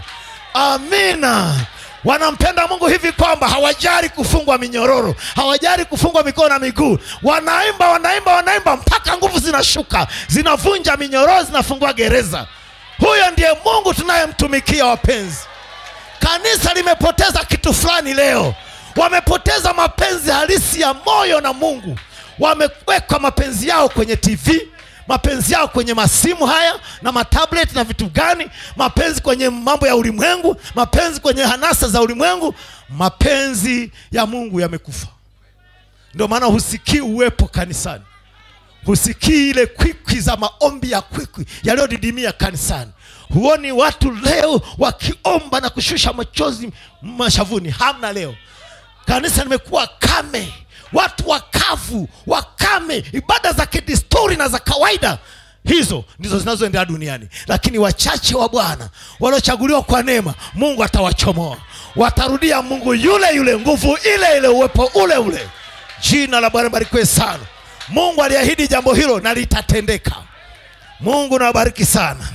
amina wanampenda mungu hivi kwamba hawajali kufungwa minyororo hawajali kufungwa mikono na miguu wanaimba wanaimba wanaimba mpaka nguvu zinashuka zinavunja minyororo zinafungua gereza huyo ndiye mungu tunayemtumikia wapenzi kanisa limepoteza kitu fulani leo wamepoteza mapenzi halisi ya moyo na mungu wameweka mapenzi yao kwenye tv mapenzi yao kwenye masimu haya na matablet na vitu gani mapenzi kwenye mambo ya ulimwengu mapenzi kwenye hanasa za ulimwengu mapenzi ya mungu yamekufa ndio maana husikii uwepo kanisani husikii ile kwikwi za maombi ya kwikwi yaliyodidimia kanisani huoni watu leo wakiomba na kushusha machozi mashavuni hamna leo kanisa limekuwa kame watu wakavu wakame ibada za kidesturi na za kawaida hizo ndizo zinazoendelea duniani lakini wachache wa bwana waliochaguliwa kwa neema mungu atawachomoa watarudia mungu yule yule nguvu ile ile uwepo ule ule jina la bwana barikiwe sana mungu aliahidi jambo hilo na litatendeka mungu nawabariki sana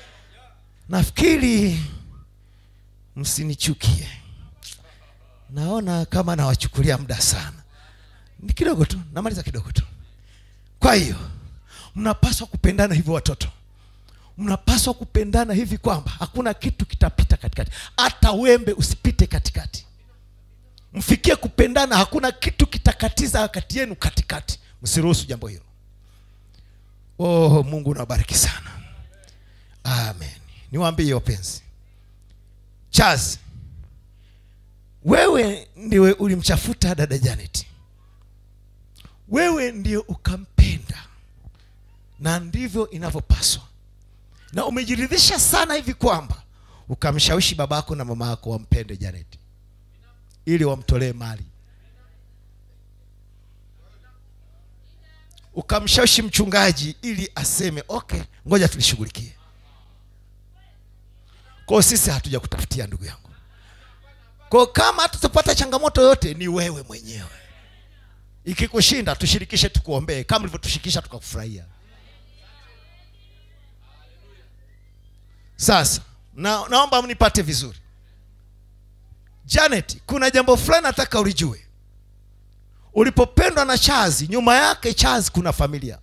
nafikiri msinichukie naona kama nawachukulia muda sana ni kidogo tu namaliza kidogo tu kwa hiyo mnapaswa kupendana hivyo watoto mnapaswa kupendana hivi kwamba hakuna kitu kitapita katikati hata wembe usipite katikati mfikie kupendana hakuna kitu kitakatiza kati yenu katikati msiruhusu jambo hilo oh mungu nawabariki sana niwaambie wapenzi Charles wewe ndiwe ulimchafuta dada Janet wewe ndio ukampenda na ndivyo inavyopaswa na umejiridhisha sana hivi kwamba ukamshawishi babako na mama yako wampende Janet ili wamtolee mali ukamshawishi mchungaji ili aseme okay ngoja tulishughulikie kwao sisi hatuja kutafutia ndugu yangu kwao kama tutapata changamoto yote ni wewe mwenyewe ikikushinda tushirikishe tukuombee kama ulivyotushirikisha tukakufurahia sasa na, naomba mnipate vizuri janet kuna jambo fulani nataka ulijue ulipopendwa na chazi nyuma yake chazi kuna familia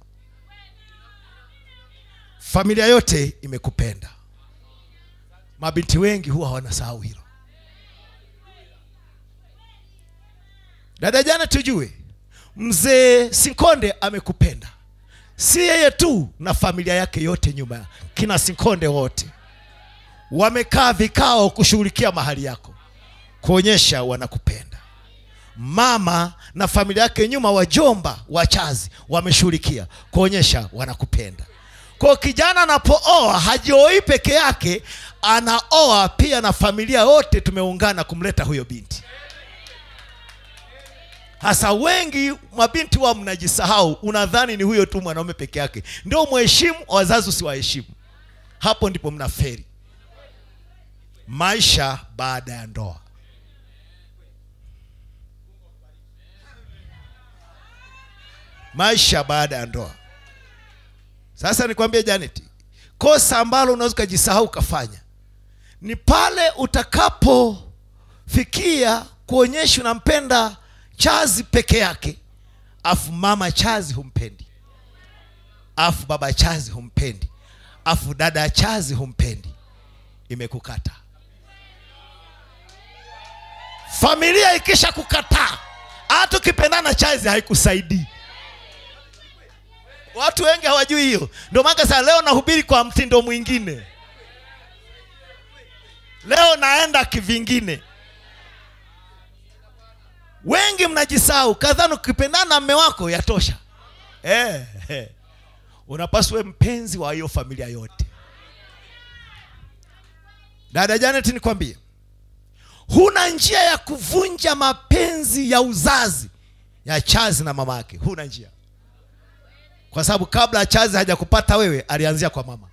familia yote imekupenda mabinti wengi huwa wanasahau hilo dada jana tujue mzee sinkonde amekupenda si yeye tu na familia yake yote nyuma kina sinkonde wote wamekaa vikao kushughulikia mahali yako kuonyesha wanakupenda mama na familia yake nyuma wajomba wachazi wameshughulikia kuonyesha wanakupenda kwa kijana anapooa hajioi peke yake anaoa pia na familia yote tumeungana kumleta huyo binti hasa wengi mabinti wa mnajisahau unadhani ni huyo tu mwanaume peke yake ndio mheshimu wazazi usiwaheshimu hapo ndipo mnaferi maisha baada ya ndoa maisha baada ya ndoa sasa nikwambie janet kosa ambalo unaweza ukajisahau ukafanya ni pale utakapofikia kuonyesha unampenda chazi peke yake afu mama chazi humpendi afu baba chazi humpendi afu dada chazi humpendi imekukata familia ikisha kukataa hata ukipendana chazi haikusaidii watu wengi hawajui hiyo ndio maana sasa leo nahubiri kwa mtindo mwingine leo naenda kivingine wengi mnajisahau kadhani ukipendana na mme wako yatosha eh, eh. unapaswa mpenzi wa hiyo familia yote dada janet nikwambie huna njia ya kuvunja mapenzi ya uzazi ya chazi na mama yake huna njia kwa sababu kabla chazi hajakupata wewe alianzia kwa mama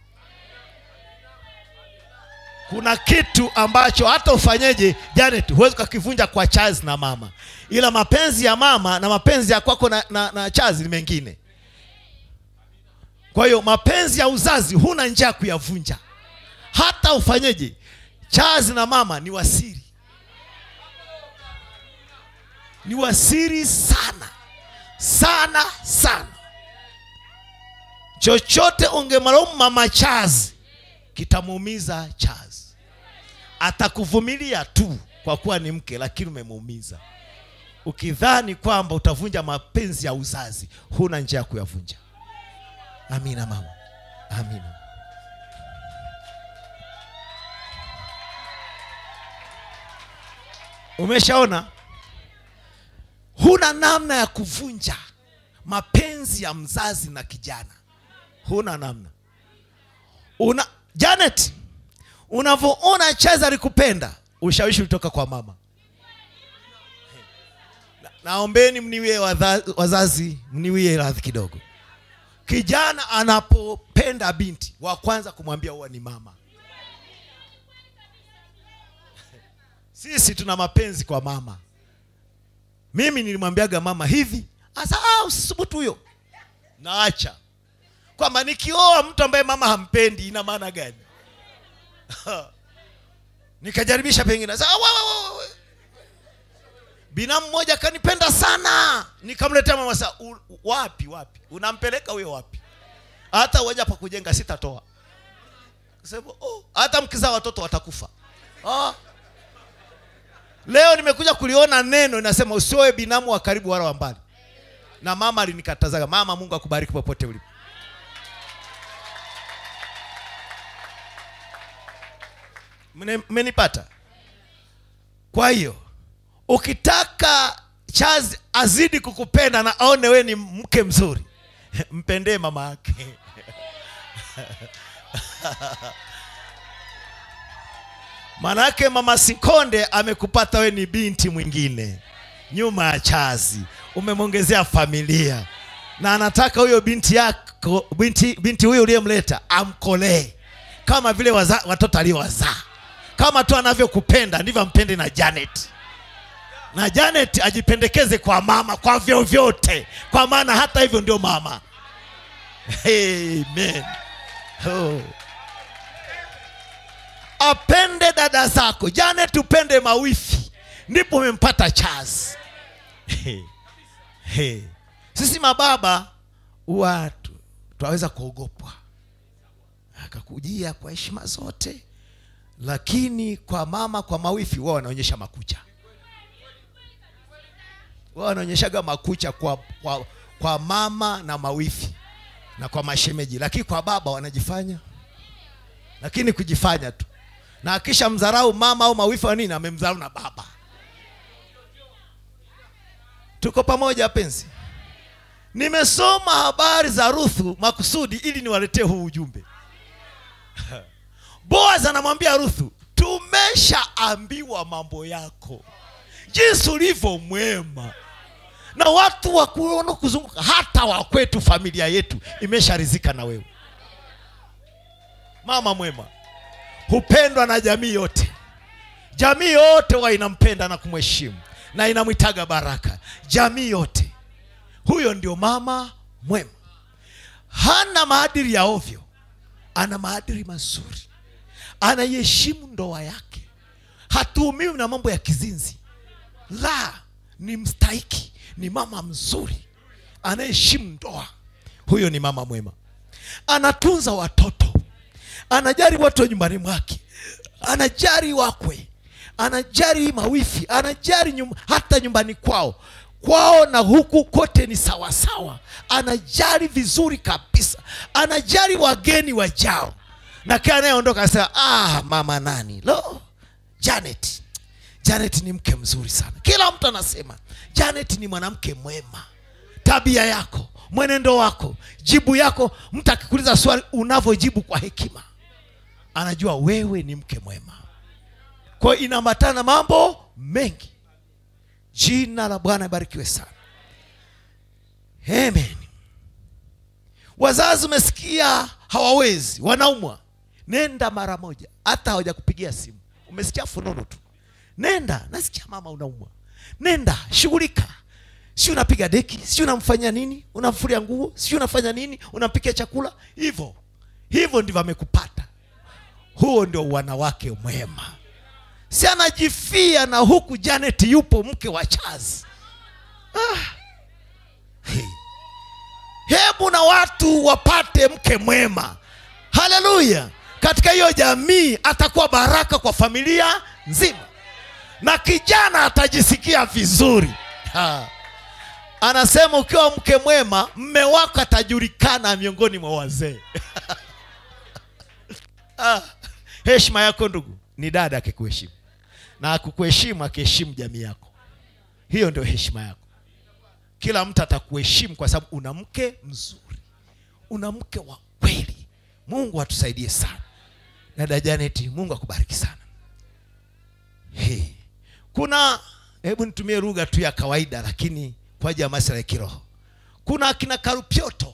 kuna kitu ambacho hata ufanyeje janet huwezi ukakivunja kwa chazi na mama ila mapenzi ya mama na mapenzi ya kwako na, na, na chazi ni mengine kwa hiyo mapenzi ya uzazi huna njia ya kuyavunja hata ufanyeje chazi na mama ni wasiri ni wasiri sana sana sana chochote ungemalaumu mama chazi kitamuumiza chazi atakuvumilia tu kwa kuwa ni mke lakini umemuumiza ukidhani kwamba utavunja mapenzi ya uzazi huna njia ya kuyavunja amina mama amina umeshaona huna namna ya kuvunja mapenzi ya mzazi na kijana huna namna una janet unavyoona chaza alikupenda ushawishi ulitoka kwa mama Na- naombeni mniwie wadha- wazazi mniwie radhi kidogo kijana anapopenda binti wa kwanza kumwambia huwa ni mama sisi tuna mapenzi kwa mama mimi nilimwambiaga mama hivi asa ah, usisubutu huyo naacha kwamba nikioa mtu ambaye mama hampendi ina maana gani nikajaribisha pengine sasa wa, wa, wa, wa. binamu mmoja akanipenda sana nikamletea mama sa u, wapi wapi unampeleka huyo wapi hata uwaja pa kujenga sitatoa Sema, oh, hata mkizaa watoto watakufa ah. leo nimekuja kuliona neno inasema usioe binamu wa karibu wala wa mbali na mama alinikatazaga mama mungu akubariki popote ulipo Mne- mmenipata kwa hiyo ukitaka chazi azidi kukupenda na aone we ni mke mzuri mpendee mama yake manake mama sikonde amekupata we ni binti mwingine nyuma ya chazi umemwongezea familia na anataka huyo binti yako binti, binti huyo uliyemleta amkolee kama vile waza, watoto aliowazaa kama tu anavyokupenda ndivyo ampende na janet na janet ajipendekeze kwa mama kwa vyovyote kwa maana hata hivyo ndio mama amen oh. apende dada zako janet upende mawifi ndipo umempata chaz hey. Hey. sisi mababa watu twaweza kuogopwa akakujia kwa heshima zote lakini kwa mama kwa mawifi wao wanaonyesha makucha wao wanaonyeshaga makucha kwa, kwa, kwa mama na mawifi na kwa mashemeji lakini kwa baba wanajifanya lakini kujifanya tu na akisha mdharau mama au mawifi wa nini amemdharau na baba tuko pamoja wapenzi nimesoma habari za ruthu makusudi ili niwaletee huu ujumbe boaz anamwambia ruthu tumeshaambiwa mambo yako jinsi ulivyo mwema na watu wa kuona kuzunguka hata wakwetu familia yetu imesharizika na wewe mama mwema hupendwa na jamii yote jamii yote huwa inampenda na kumheshimu na inamwitaga baraka jamii yote huyo ndio mama mwema hana maadili ya ovyo ana maadili mazuri anaiheshimu ndoa yake hatuhumiwi na mambo ya kizinzi la ni mstahiki ni mama mzuri anayeheshimu ndoa huyo ni mama mwema anatunza watoto anajali watu wa nyumbani mwake anajali wakwe anajali mawifi anajali nyum, hata nyumbani kwao kwao na huku kote ni sawasawa anajali vizuri kabisa anajali wageni wajao na kila anayeondoka anasema ah, mama nani lo janet janet ni mke mzuri sana kila mtu anasema janet ni mwanamke mwema tabia yako mwenendo wako jibu yako mtu akikuuliza swali unavyojibu kwa hekima anajua wewe ni mke mwema kwa hiyo inaambatana mambo mengi jina la bwana ibarikiwe sana amen wazazi umesikia hawawezi wanaumwa nenda mara moja hata hawajakupigia simu umesikia fununu tu nenda nasikia mama unaumwa nenda shughulika si unapiga deki si unamfanyia nini unamfulia nguo si unafanya nini unampikia chakula hivyo hivyo ndivyo amekupata huo ndio wanawake mwema si anajifia na huku janet yupo mke wa chazi ah. hey. hebu na watu wapate mke mwema haleluya katika hiyo jamii atakuwa baraka kwa familia nzima na kijana atajisikia vizuri ha. anasema ukiwa mke mwema mme wako atajulikana miongoni mwa wazee ah, heshima yako ndugu ni dada akikuheshimu na akukuheshimu akiheshimu jamii yako hiyo ndio heshima yako kila mtu atakuheshimu kwa sababu una mke mzuri una mke wa kweli mungu atusaidie sana dada janeti mungu akubariki sana hey. kuna hebu nitumie lugha tu ya kawaida lakini kwa ajili ya masuala ya kiroho kuna akina karupyoto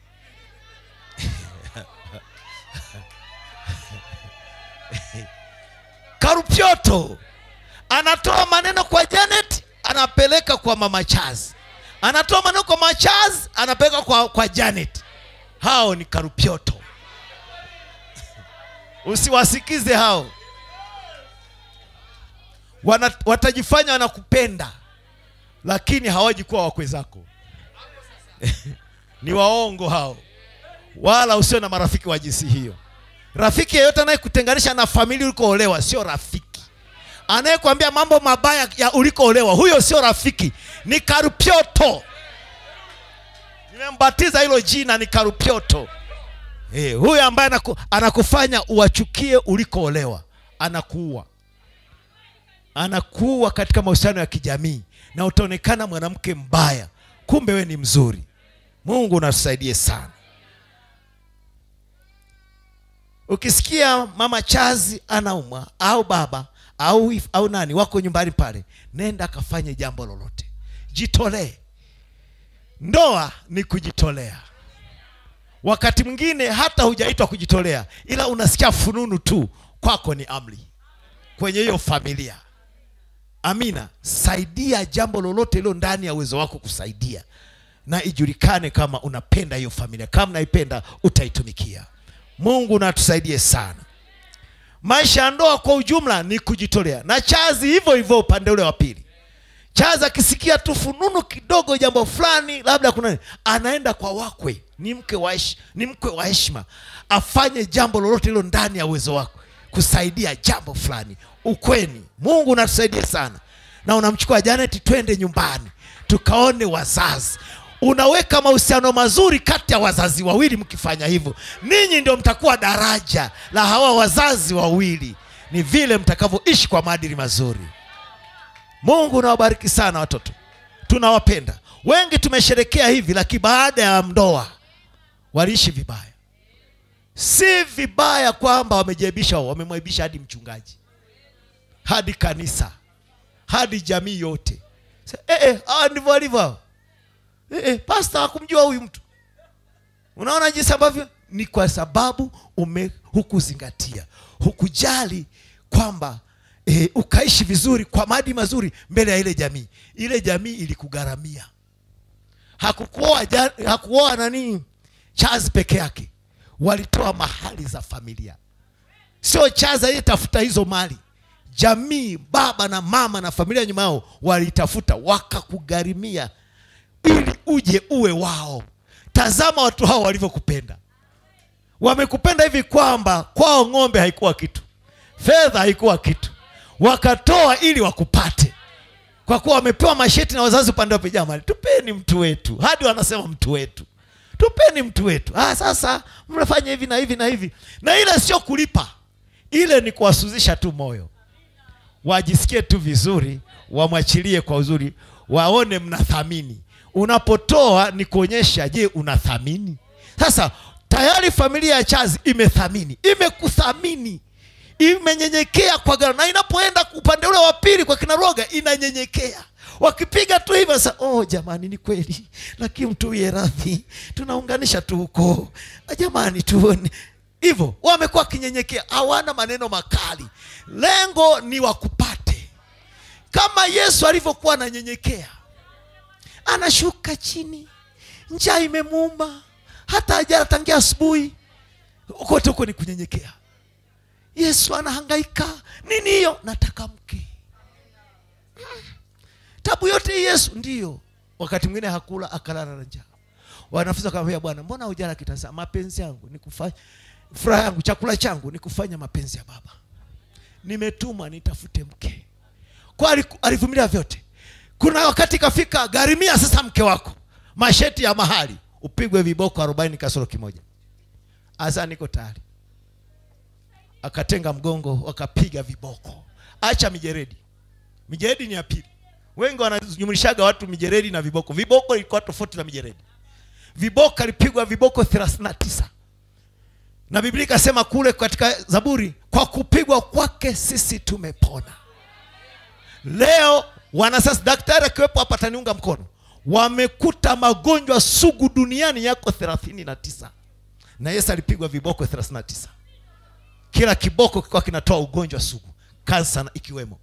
karupyoto anatoa maneno kwa janet anapeleka kwa mama chaz anatoa maneno kwa mama chaz anapeleka kwa, kwa janet hao ni karupyoto usiwasikize hao Wana, watajifanya wanakupenda lakini hawaji kuwa wakwe zako ni waongo hao wala usio na marafiki wa jinsi hiyo rafiki yeyote anayekutenganisha na familia ulikoolewa sio rafiki anayekwambia mambo mabaya ya ulikoolewa huyo sio rafiki ni karupyoto nimembatiza hilo jina ni karupyoto Eh, huyo ambaye anaku, anakufanya uwachukie ulikoolewa anakuua anakuua katika mahusiano ya kijamii na utaonekana mwanamke mbaya kumbe we ni mzuri mungu unatusaidie sana ukisikia mama chazi anaumwa au baba au, if- au nani wako nyumbani pale nenda akafanye jambo lolote jitolee ndoa ni kujitolea wakati mwingine hata hujaitwa kujitolea ila unasikia fununu tu kwako ni amri kwenye hiyo familia amina saidia jambo lolote lilo ndani ya uwezo wako kusaidia na ijulikane kama unapenda hiyo familia kama naipenda utaitumikia mungu natusaidie sana maisha ya ndoa kwa ujumla ni kujitolea na chazi hivyo hivyo upande ule wa pili chazi akisikia tu fununu kidogo jambo fulani labda kuna nini, anaenda kwa wakwe ni mke wa hesh- ni mkwe wa heshima afanye jambo lolote hilo ndani ya uwezo wako kusaidia jambo fulani ukweni mungu unatusaidie sana na unamchukua janet twende nyumbani tukaone wazazi unaweka mahusiano mazuri kati ya wazazi wawili mkifanya hivyo ninyi ndio mtakuwa daraja la hawa wazazi wawili ni vile mtakavyoishi kwa maadili mazuri mungu nawabariki sana watoto tunawapenda wengi tumesherekea hivi lakini baada ya ndoa waliishi vibaya si vibaya kwamba wamejaibisha wamemwaibisha hadi mchungaji hadi kanisa hadi jamii yote Sa- eh, eh, hawa ndivyo walivyo hawa. eh, eh, pasta hakumjua huyu mtu unaona jinsi ambavyo ni kwa sababu ume hukuzingatia hukujali kwamba e, ukaishi vizuri kwa maadili mazuri mbele ya ile jamii ile jamii ilikugharamia hakukuoa ja- hakuoa nani chazi peke yake walitoa mahali za familia sio chazi aliyetafuta hizo mali jamii baba na mama na familia nyuma yao walitafuta wakakugharimia ili uje uwe wao tazama watu hao walivyokupenda wamekupenda hivi kwamba kwao ng'ombe haikuwa kitu fedha haikuwa kitu wakatoa ili wakupate kwa kuwa wamepewa masheti na wazazi upande wa pijama tupeni mtu wetu hadi wanasema mtu wetu tupeni mtu wetu ah, sasa mnafanya hivi na hivi na hivi na ile sio kulipa ile ni kuwasuzisha tu moyo wajisikie tu vizuri wamwachilie kwa uzuri waone mnathamini unapotoa ni kuonyesha je unathamini sasa tayari familia ya chazi imethamini imekuthamini imenyenyekea kwa gharama na inapoenda upande ule wa pili kwa kinaroga inanyenyekea wakipiga tu hivyo sasa oh jamani ni kweli lakini mtuwie radhi tunaunganisha tu huko Ah, jamani tuone hivyo wamekuwa wakinyenyekea hawana maneno makali lengo ni wakupate kama yesu alivyokuwa ananyenyekea anashuka chini njaa imemuuma hata hajala tangia asubuhi kote huko ni kunyenyekea yesu anahangaika nini hiyo nataka mke Mm. tabu yote hii yesu ndiyo wakati mwingine hakula akalala na njaa wanafunzi wakamwambia bwana mbona hujala kitasa mapenzi yangu ni kufanya furaha yangu chakula changu ni kufanya mapenzi ya baba nimetumwa nitafute mke kwa aliku- alivumilia vyote kuna wakati ikafika gharimia sasa mke wako masheti ya mahali upigwe viboko arobaini kasoro kimoja asa niko tayari akatenga mgongo wakapiga viboko acha mijeredi mijeredi ni ya pili wengi wanajumlishaga watu mijeredi na viboko viboko ilikuwa tofauti na mijeredi viboko alipigwa viboko 39 na biblia ikasema kule katika zaburi kwa kupigwa kwake sisi tumepona leo wanasasa daktari akiwepo hapa ataniunga mkono wamekuta magonjwa sugu duniani yako 39 na yesu alipigwa viboko 39 kila kiboko kikiwa kinatoa ugonjwa sugu kansa na- ikiwemo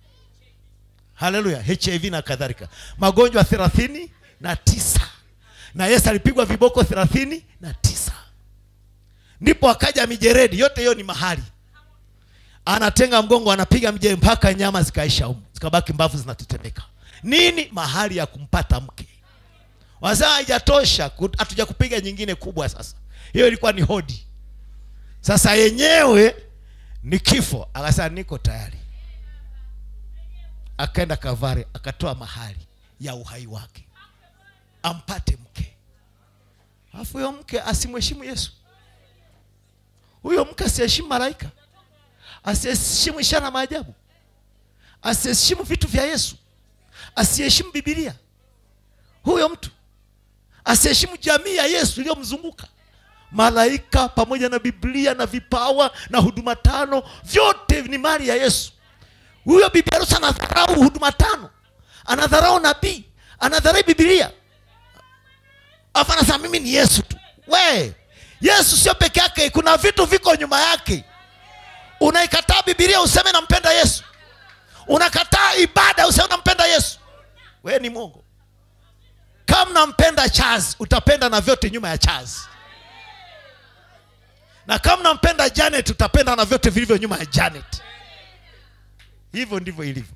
haleluya hiv na kadhalika magonjwa thelathini na tisa na yesu alipigwa viboko thelathini na tisa ndipo akaja mijeredi yote hiyo ni mahali anatenga mgongo anapiga mje mpaka nyama zikaisha humu zikabaki mbavu zinatetemeka nini mahali ya kumpata mke wazaa haijatosha ku- hatuja kupiga nyingine kubwa sasa hiyo ilikuwa ni hodi sasa yenyewe ni kifo akasema niko tayari akaenda kavari akatoa mahali ya uhai wake ampate mke alafu huyo mke asimheshimu yesu huyo mke asiheshimu malaika asiyeheshimu ishara na maajabu asiyeheshimu vitu vya yesu asiyeheshimu bibilia huyo mtu asiyeheshimu jamii ya yesu iliyomzunguka malaika pamoja na biblia na vipawa na huduma tano vyote ni mali ya yesu huyo bibi harusi anadharau huduma tano anadharau nabii anadharau bibilia afu anasema mimi ni yesu tu we yesu sio peke yake kuna vitu viko nyuma yake unaikataa bibilia useme nampenda yesu unakataa ibada useme nampenda yesu we ni mwongo kama nampenda charles utapenda na vyote nyuma ya charles na kama nampenda janet utapenda na vyote vilivyo nyuma ya janet hivyo ndivyo ilivyo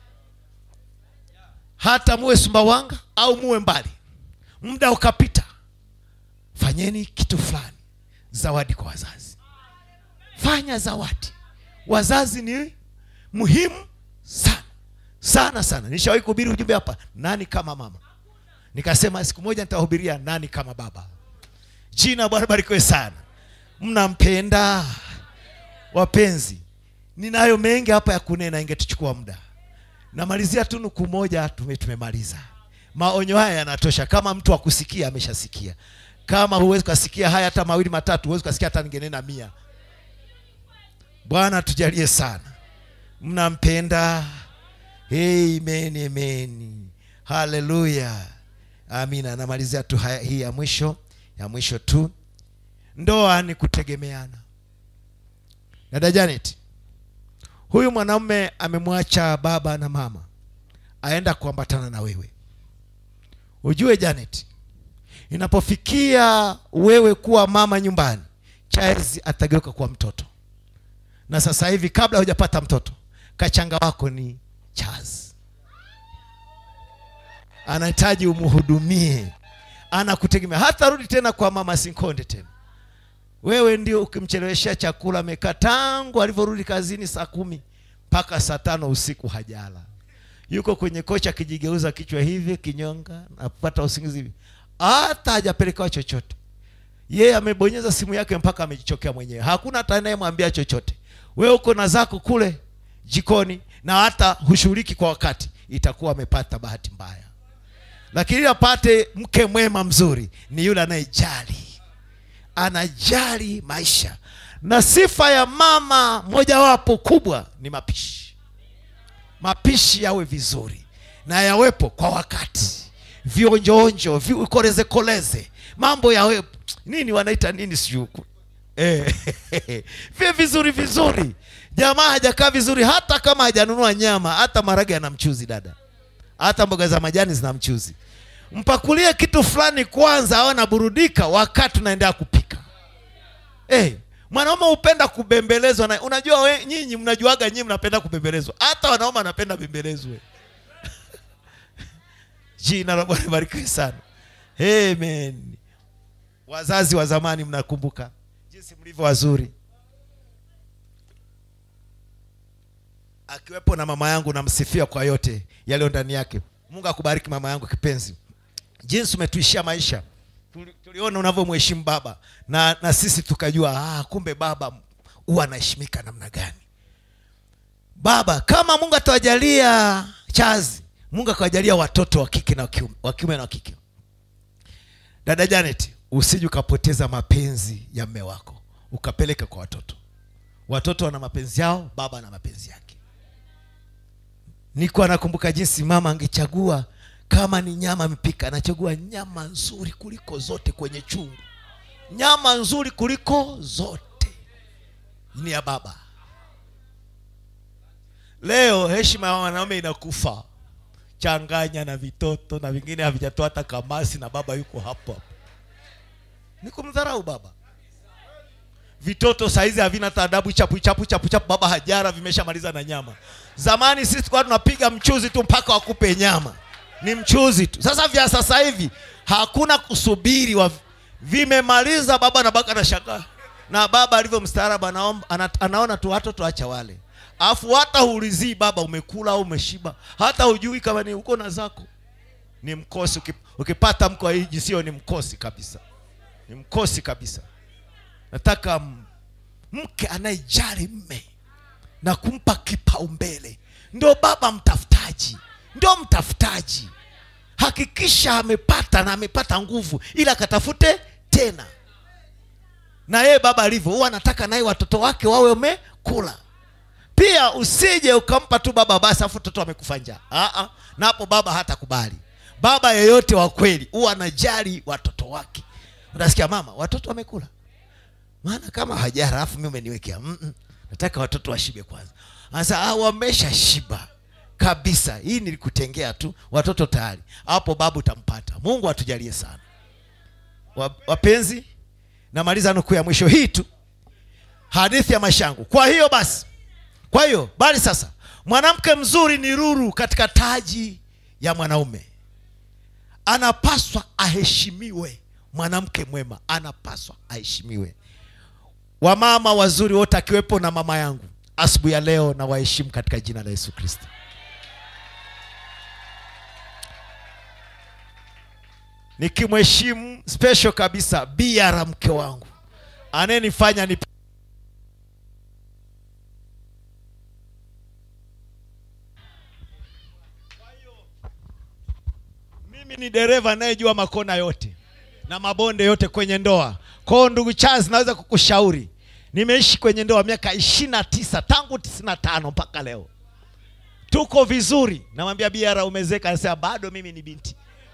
hata muwe sumbawanga au muwe mbali muda ukapita fanyeni kitu fulani zawadi kwa wazazi fanya zawadi wazazi ni muhimu sana sana sana nishawahi kuhubiri ujumbe hapa nani kama mama nikasema siku moja nitahubiria nani kama baba jina la bwana barikiwe sana mnampenda wapenzi ninayo mengi hapa ya kunena ingetuchukua muda namalizia tu nuku moja tume, tumemaliza maonyo haya yanatosha kama mtu akusikia ameshasikia kama huwezi ukasikia haya hata mawili matatu huwezi ukasikia hata ningenena mia bwana tujalie sana mnampenda amen amen haleluya amina namalizia tu haya, hii ya mwisho ya mwisho tu ndoa ni kutegemeana dada janet huyu mwanamume amemwacha baba na mama aenda kuambatana na wewe ujue janet inapofikia wewe kuwa mama nyumbani charles atageuka kuwa mtoto na sasa hivi kabla hujapata mtoto kachanga wako ni charles anahitaji umhudumie anakutegemea hata rudi tena kwa mama sinkonde tena wewe ndio ukimcheleweshea chakula amekaa tangu alivyorudi kazini saa kumi mpaka saa tano usiku hajala yuko kwenye kocha akijigeuza kichwa hivi kinyonga napata usingizi hivi hata hajapelekewa chochote yeye amebonyeza simu yake mpaka amejichokea mwenyewe hakuna hata anayemwambia chochote wewe uko na zako kule jikoni na hata hushughuliki kwa wakati itakuwa amepata bahati mbaya lakini ili apate mke mwema mzuri ni yule anayejali anajali maisha na sifa ya mama mojawapo kubwa ni mapishi mapishi yawe vizuri na yawepo kwa wakati vionjoonjo vikoleze koleze mambo yawe nini wanaita nini sijui eh, vye vizuri vizuri jamaa hajakaa vizuri hata kama hajanunua nyama hata marage ana mchuzi dada hata mboga za majani zina mchuzi mpakulie kitu fulani kwanza au anaburudika wakati unaendelea kupika hey, mwanaume hupenda kubembelezwa na unajua we, nyinyi mnajuaga nyinyi mnapenda kubembelezwa hata wanaume wanapenda bembelezwe jina la bwana barikiwe sana amen wazazi wa zamani mnakumbuka jinsi mlivyo wazuri akiwepo na mama yangu namsifia kwa yote yaliyo ndani yake mungu akubariki mama yangu kipenzi jinsi umetuishia maisha Tuli- tuliona unavyomheshimu baba na, na sisi tukajua ah, kumbe baba huwa anaheshimika namna gani baba kama mungu atawajalia chazi mungu akawajalia watoto wa kike na wa kiume- wa kiume na wa kike dada janet usije ukapoteza mapenzi ya mme wako ukapeleka kwa watoto watoto wana mapenzi yao baba ana mapenzi yake niko anakumbuka jinsi mama angechagua kama ni nyama amepika anachagua nyama nzuri kuliko zote kwenye chungu nyama nzuri kuliko zote ni ya baba leo heshima ya wanaume inakufa changanya na vitoto na vingine havijatoa hata kamasi na baba yuko hapo hapo ni kumdharau baba vitoto saizi havina hata adabu chapu chapu chapu chapu baba hajara vimeshamaliza na nyama zamani sisi tulikuwa tunapiga mchuzi tu mpaka wakupe nyama ni mchuzi tu sasa vya sasa hivi hakuna kusubiri wa vimemaliza baba na baka anashangaa na baba alivyo mstaarabu anaomba- ana, anaona tu watoto acha wale afu hata huulizii baba umekula au umeshiba hata hujui kama ni uko na zako ni mkosi Uki- ukipata mko wa hii jinsia ni mkosi kabisa ni mkosi kabisa nataka m- mke anayejali mme na kumpa kipaumbele ndio baba mtafutaji ndio mtafutaji hakikisha amepata na amepata nguvu ili akatafute tena na yeye baba alivyo huwa anataka naye watoto wake wawe wamekula pia usije ukampa tu baba basi afu mtoto amekufa njaa Aa, na hapo baba hatakubali baba yeyote wa kweli huwa anajali watoto wake unasikia mama watoto wamekula maana kama hajara alafu mimi umeniwekea Mm-mm. nataka watoto washibe kwanza sasa ah, wamesha shiba kabisa hii nilikutengea tu watoto tayari hapo baba utampata mungu atujalie sana Wa- wapenzi namaliza nukuu ya mwisho hii tu hadithi ya maisha yangu kwa hiyo basi kwa hiyo bali sasa mwanamke mzuri ni ruru katika taji ya mwanaume anapaswa aheshimiwe mwanamke mwema anapaswa aheshimiwe wamama wazuri wote akiwepo na mama yangu asubuhi ya leo na waheshimu katika jina la yesu kristo nikimheshimu special kabisa biara mke wangu anayenifanya ni mimi ni dereva anayejua makona yote na mabonde yote kwenye ndoa kwao ndugu charles naweza kukushauri nimeishi kwenye ndoa miaka ishiri na tisa tangu tisini na tano mpaka leo tuko vizuri namwambia biara umezeka anasema bado mimi ni binti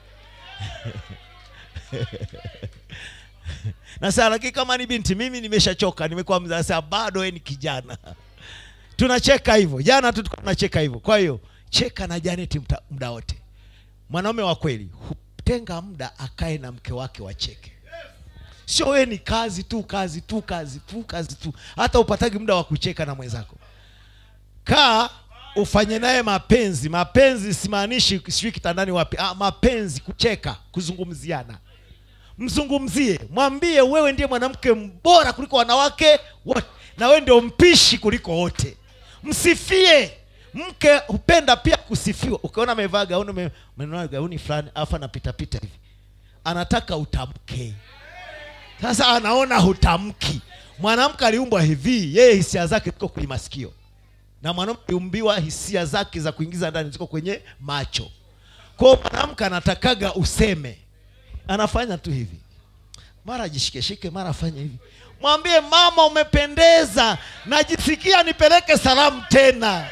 nasema lakini kama ni binti mimi nimeshachoka nimekuwa mzee anasema bado we ni kijana tunacheka hivyo jana tu tulikuwa tunacheka hivyo kwa hiyo cheka na janeti mta- muda wote mwanaume wa kweli hutenga muda akae na mke wake wacheke sio wewe ni kazi tu kazi tu kazi tu kazi tu hata upatagi muda wa kucheka na mwenzako kaa ufanye naye mapenzi mapenzi simaanishi sijui kitandani wapi ah, mapenzi kucheka kuzungumziana mzungumzie mwambie wewe ndiye mwanamke bora kuliko wanawake wote na wewe ndio mpishi kuliko wote msifie mke hupenda pia kusifiwa ukiona amevaa gauni ume- umenunua gauni fulani alafu anapitapita hivi anataka utamke sasa anaona hutamki mwanamke aliumbwa hivi yeye hisia zake ziko kwenye masikio na mwanamke aliumbiwa hisia zake za kuingiza ndani ziko kwenye macho kwao mwanamke anatakaga useme anafanya tu hivi mara ajishikeshike mara afanye hivi mwambie mama umependeza najisikia nipeleke salamu tena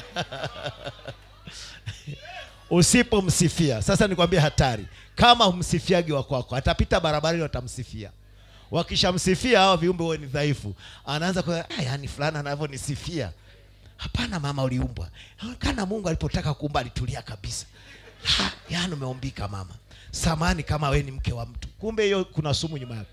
usipomsifia sasa nikwambie hatari kama humsifiagi wa kwako atapita barabarani watamsifia wakishamsifia hawa viumbe huwe ni dhaifu anaanza kwa "Ah, yaani fulani anavyonisifia hapana mama uliumbwa kana mungu alipotaka kuumba alitulia kabisa ha, yaani umeumbika mama samani kama we ni mke wa mtu kumbe hiyo kuna sumu nyuma yake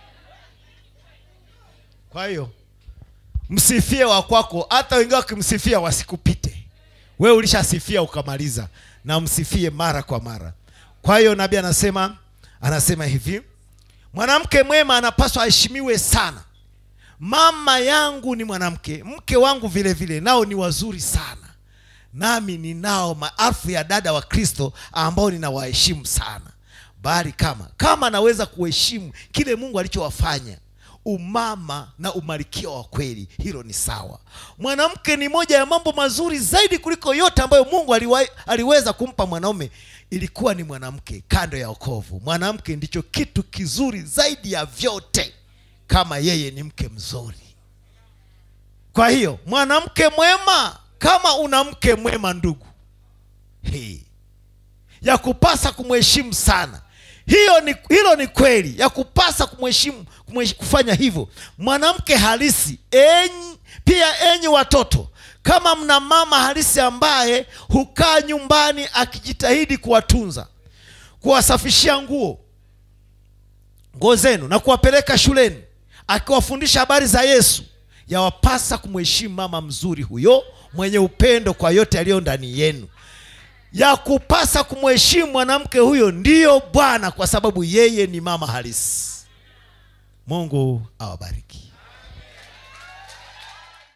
kwa hiyo msifie wa kwako hata wengine wakimsifia wasikupite wewe ulishasifia ukamaliza na msifie mara kwa mara kwa hiyo nabii anasema anasema hivi mwanamke mwema anapaswa aheshimiwe sana mama yangu ni mwanamke mke wangu vile vile nao ni wazuri sana nami ninao maelfu ya dada wa kristo ambao ninawaheshimu sana bali kama kama naweza kuheshimu kile mungu alichowafanya umama na umalikia wa kweli hilo ni sawa mwanamke ni moja ya mambo mazuri zaidi kuliko yote ambayo mungu aliwa, aliweza kumpa mwanaume ilikuwa ni mwanamke kando ya okovu mwanamke ndicho kitu kizuri zaidi ya vyote kama yeye ni mke mzuri kwa hiyo mwanamke mwema kama una mke mwema ndugu hey, ya kupasa kumheshimu sana hiyo ni, hilo ni kweli ya kupasa kumheshimu kumhesh- kufanya hivyo mwanamke halisi enyi, pia enyi watoto kama mna mama halisi ambaye hukaa nyumbani akijitahidi kuwatunza kuwasafishia nguo nguo zenu na kuwapeleka shuleni akiwafundisha habari za yesu yawapasa kumheshimu mama mzuri huyo mwenye upendo kwa yote yaliyo ndani yenu ya kupasa kumheshimu mwanamke huyo ndiyo bwana kwa sababu yeye ni mama halisi mungu awabariki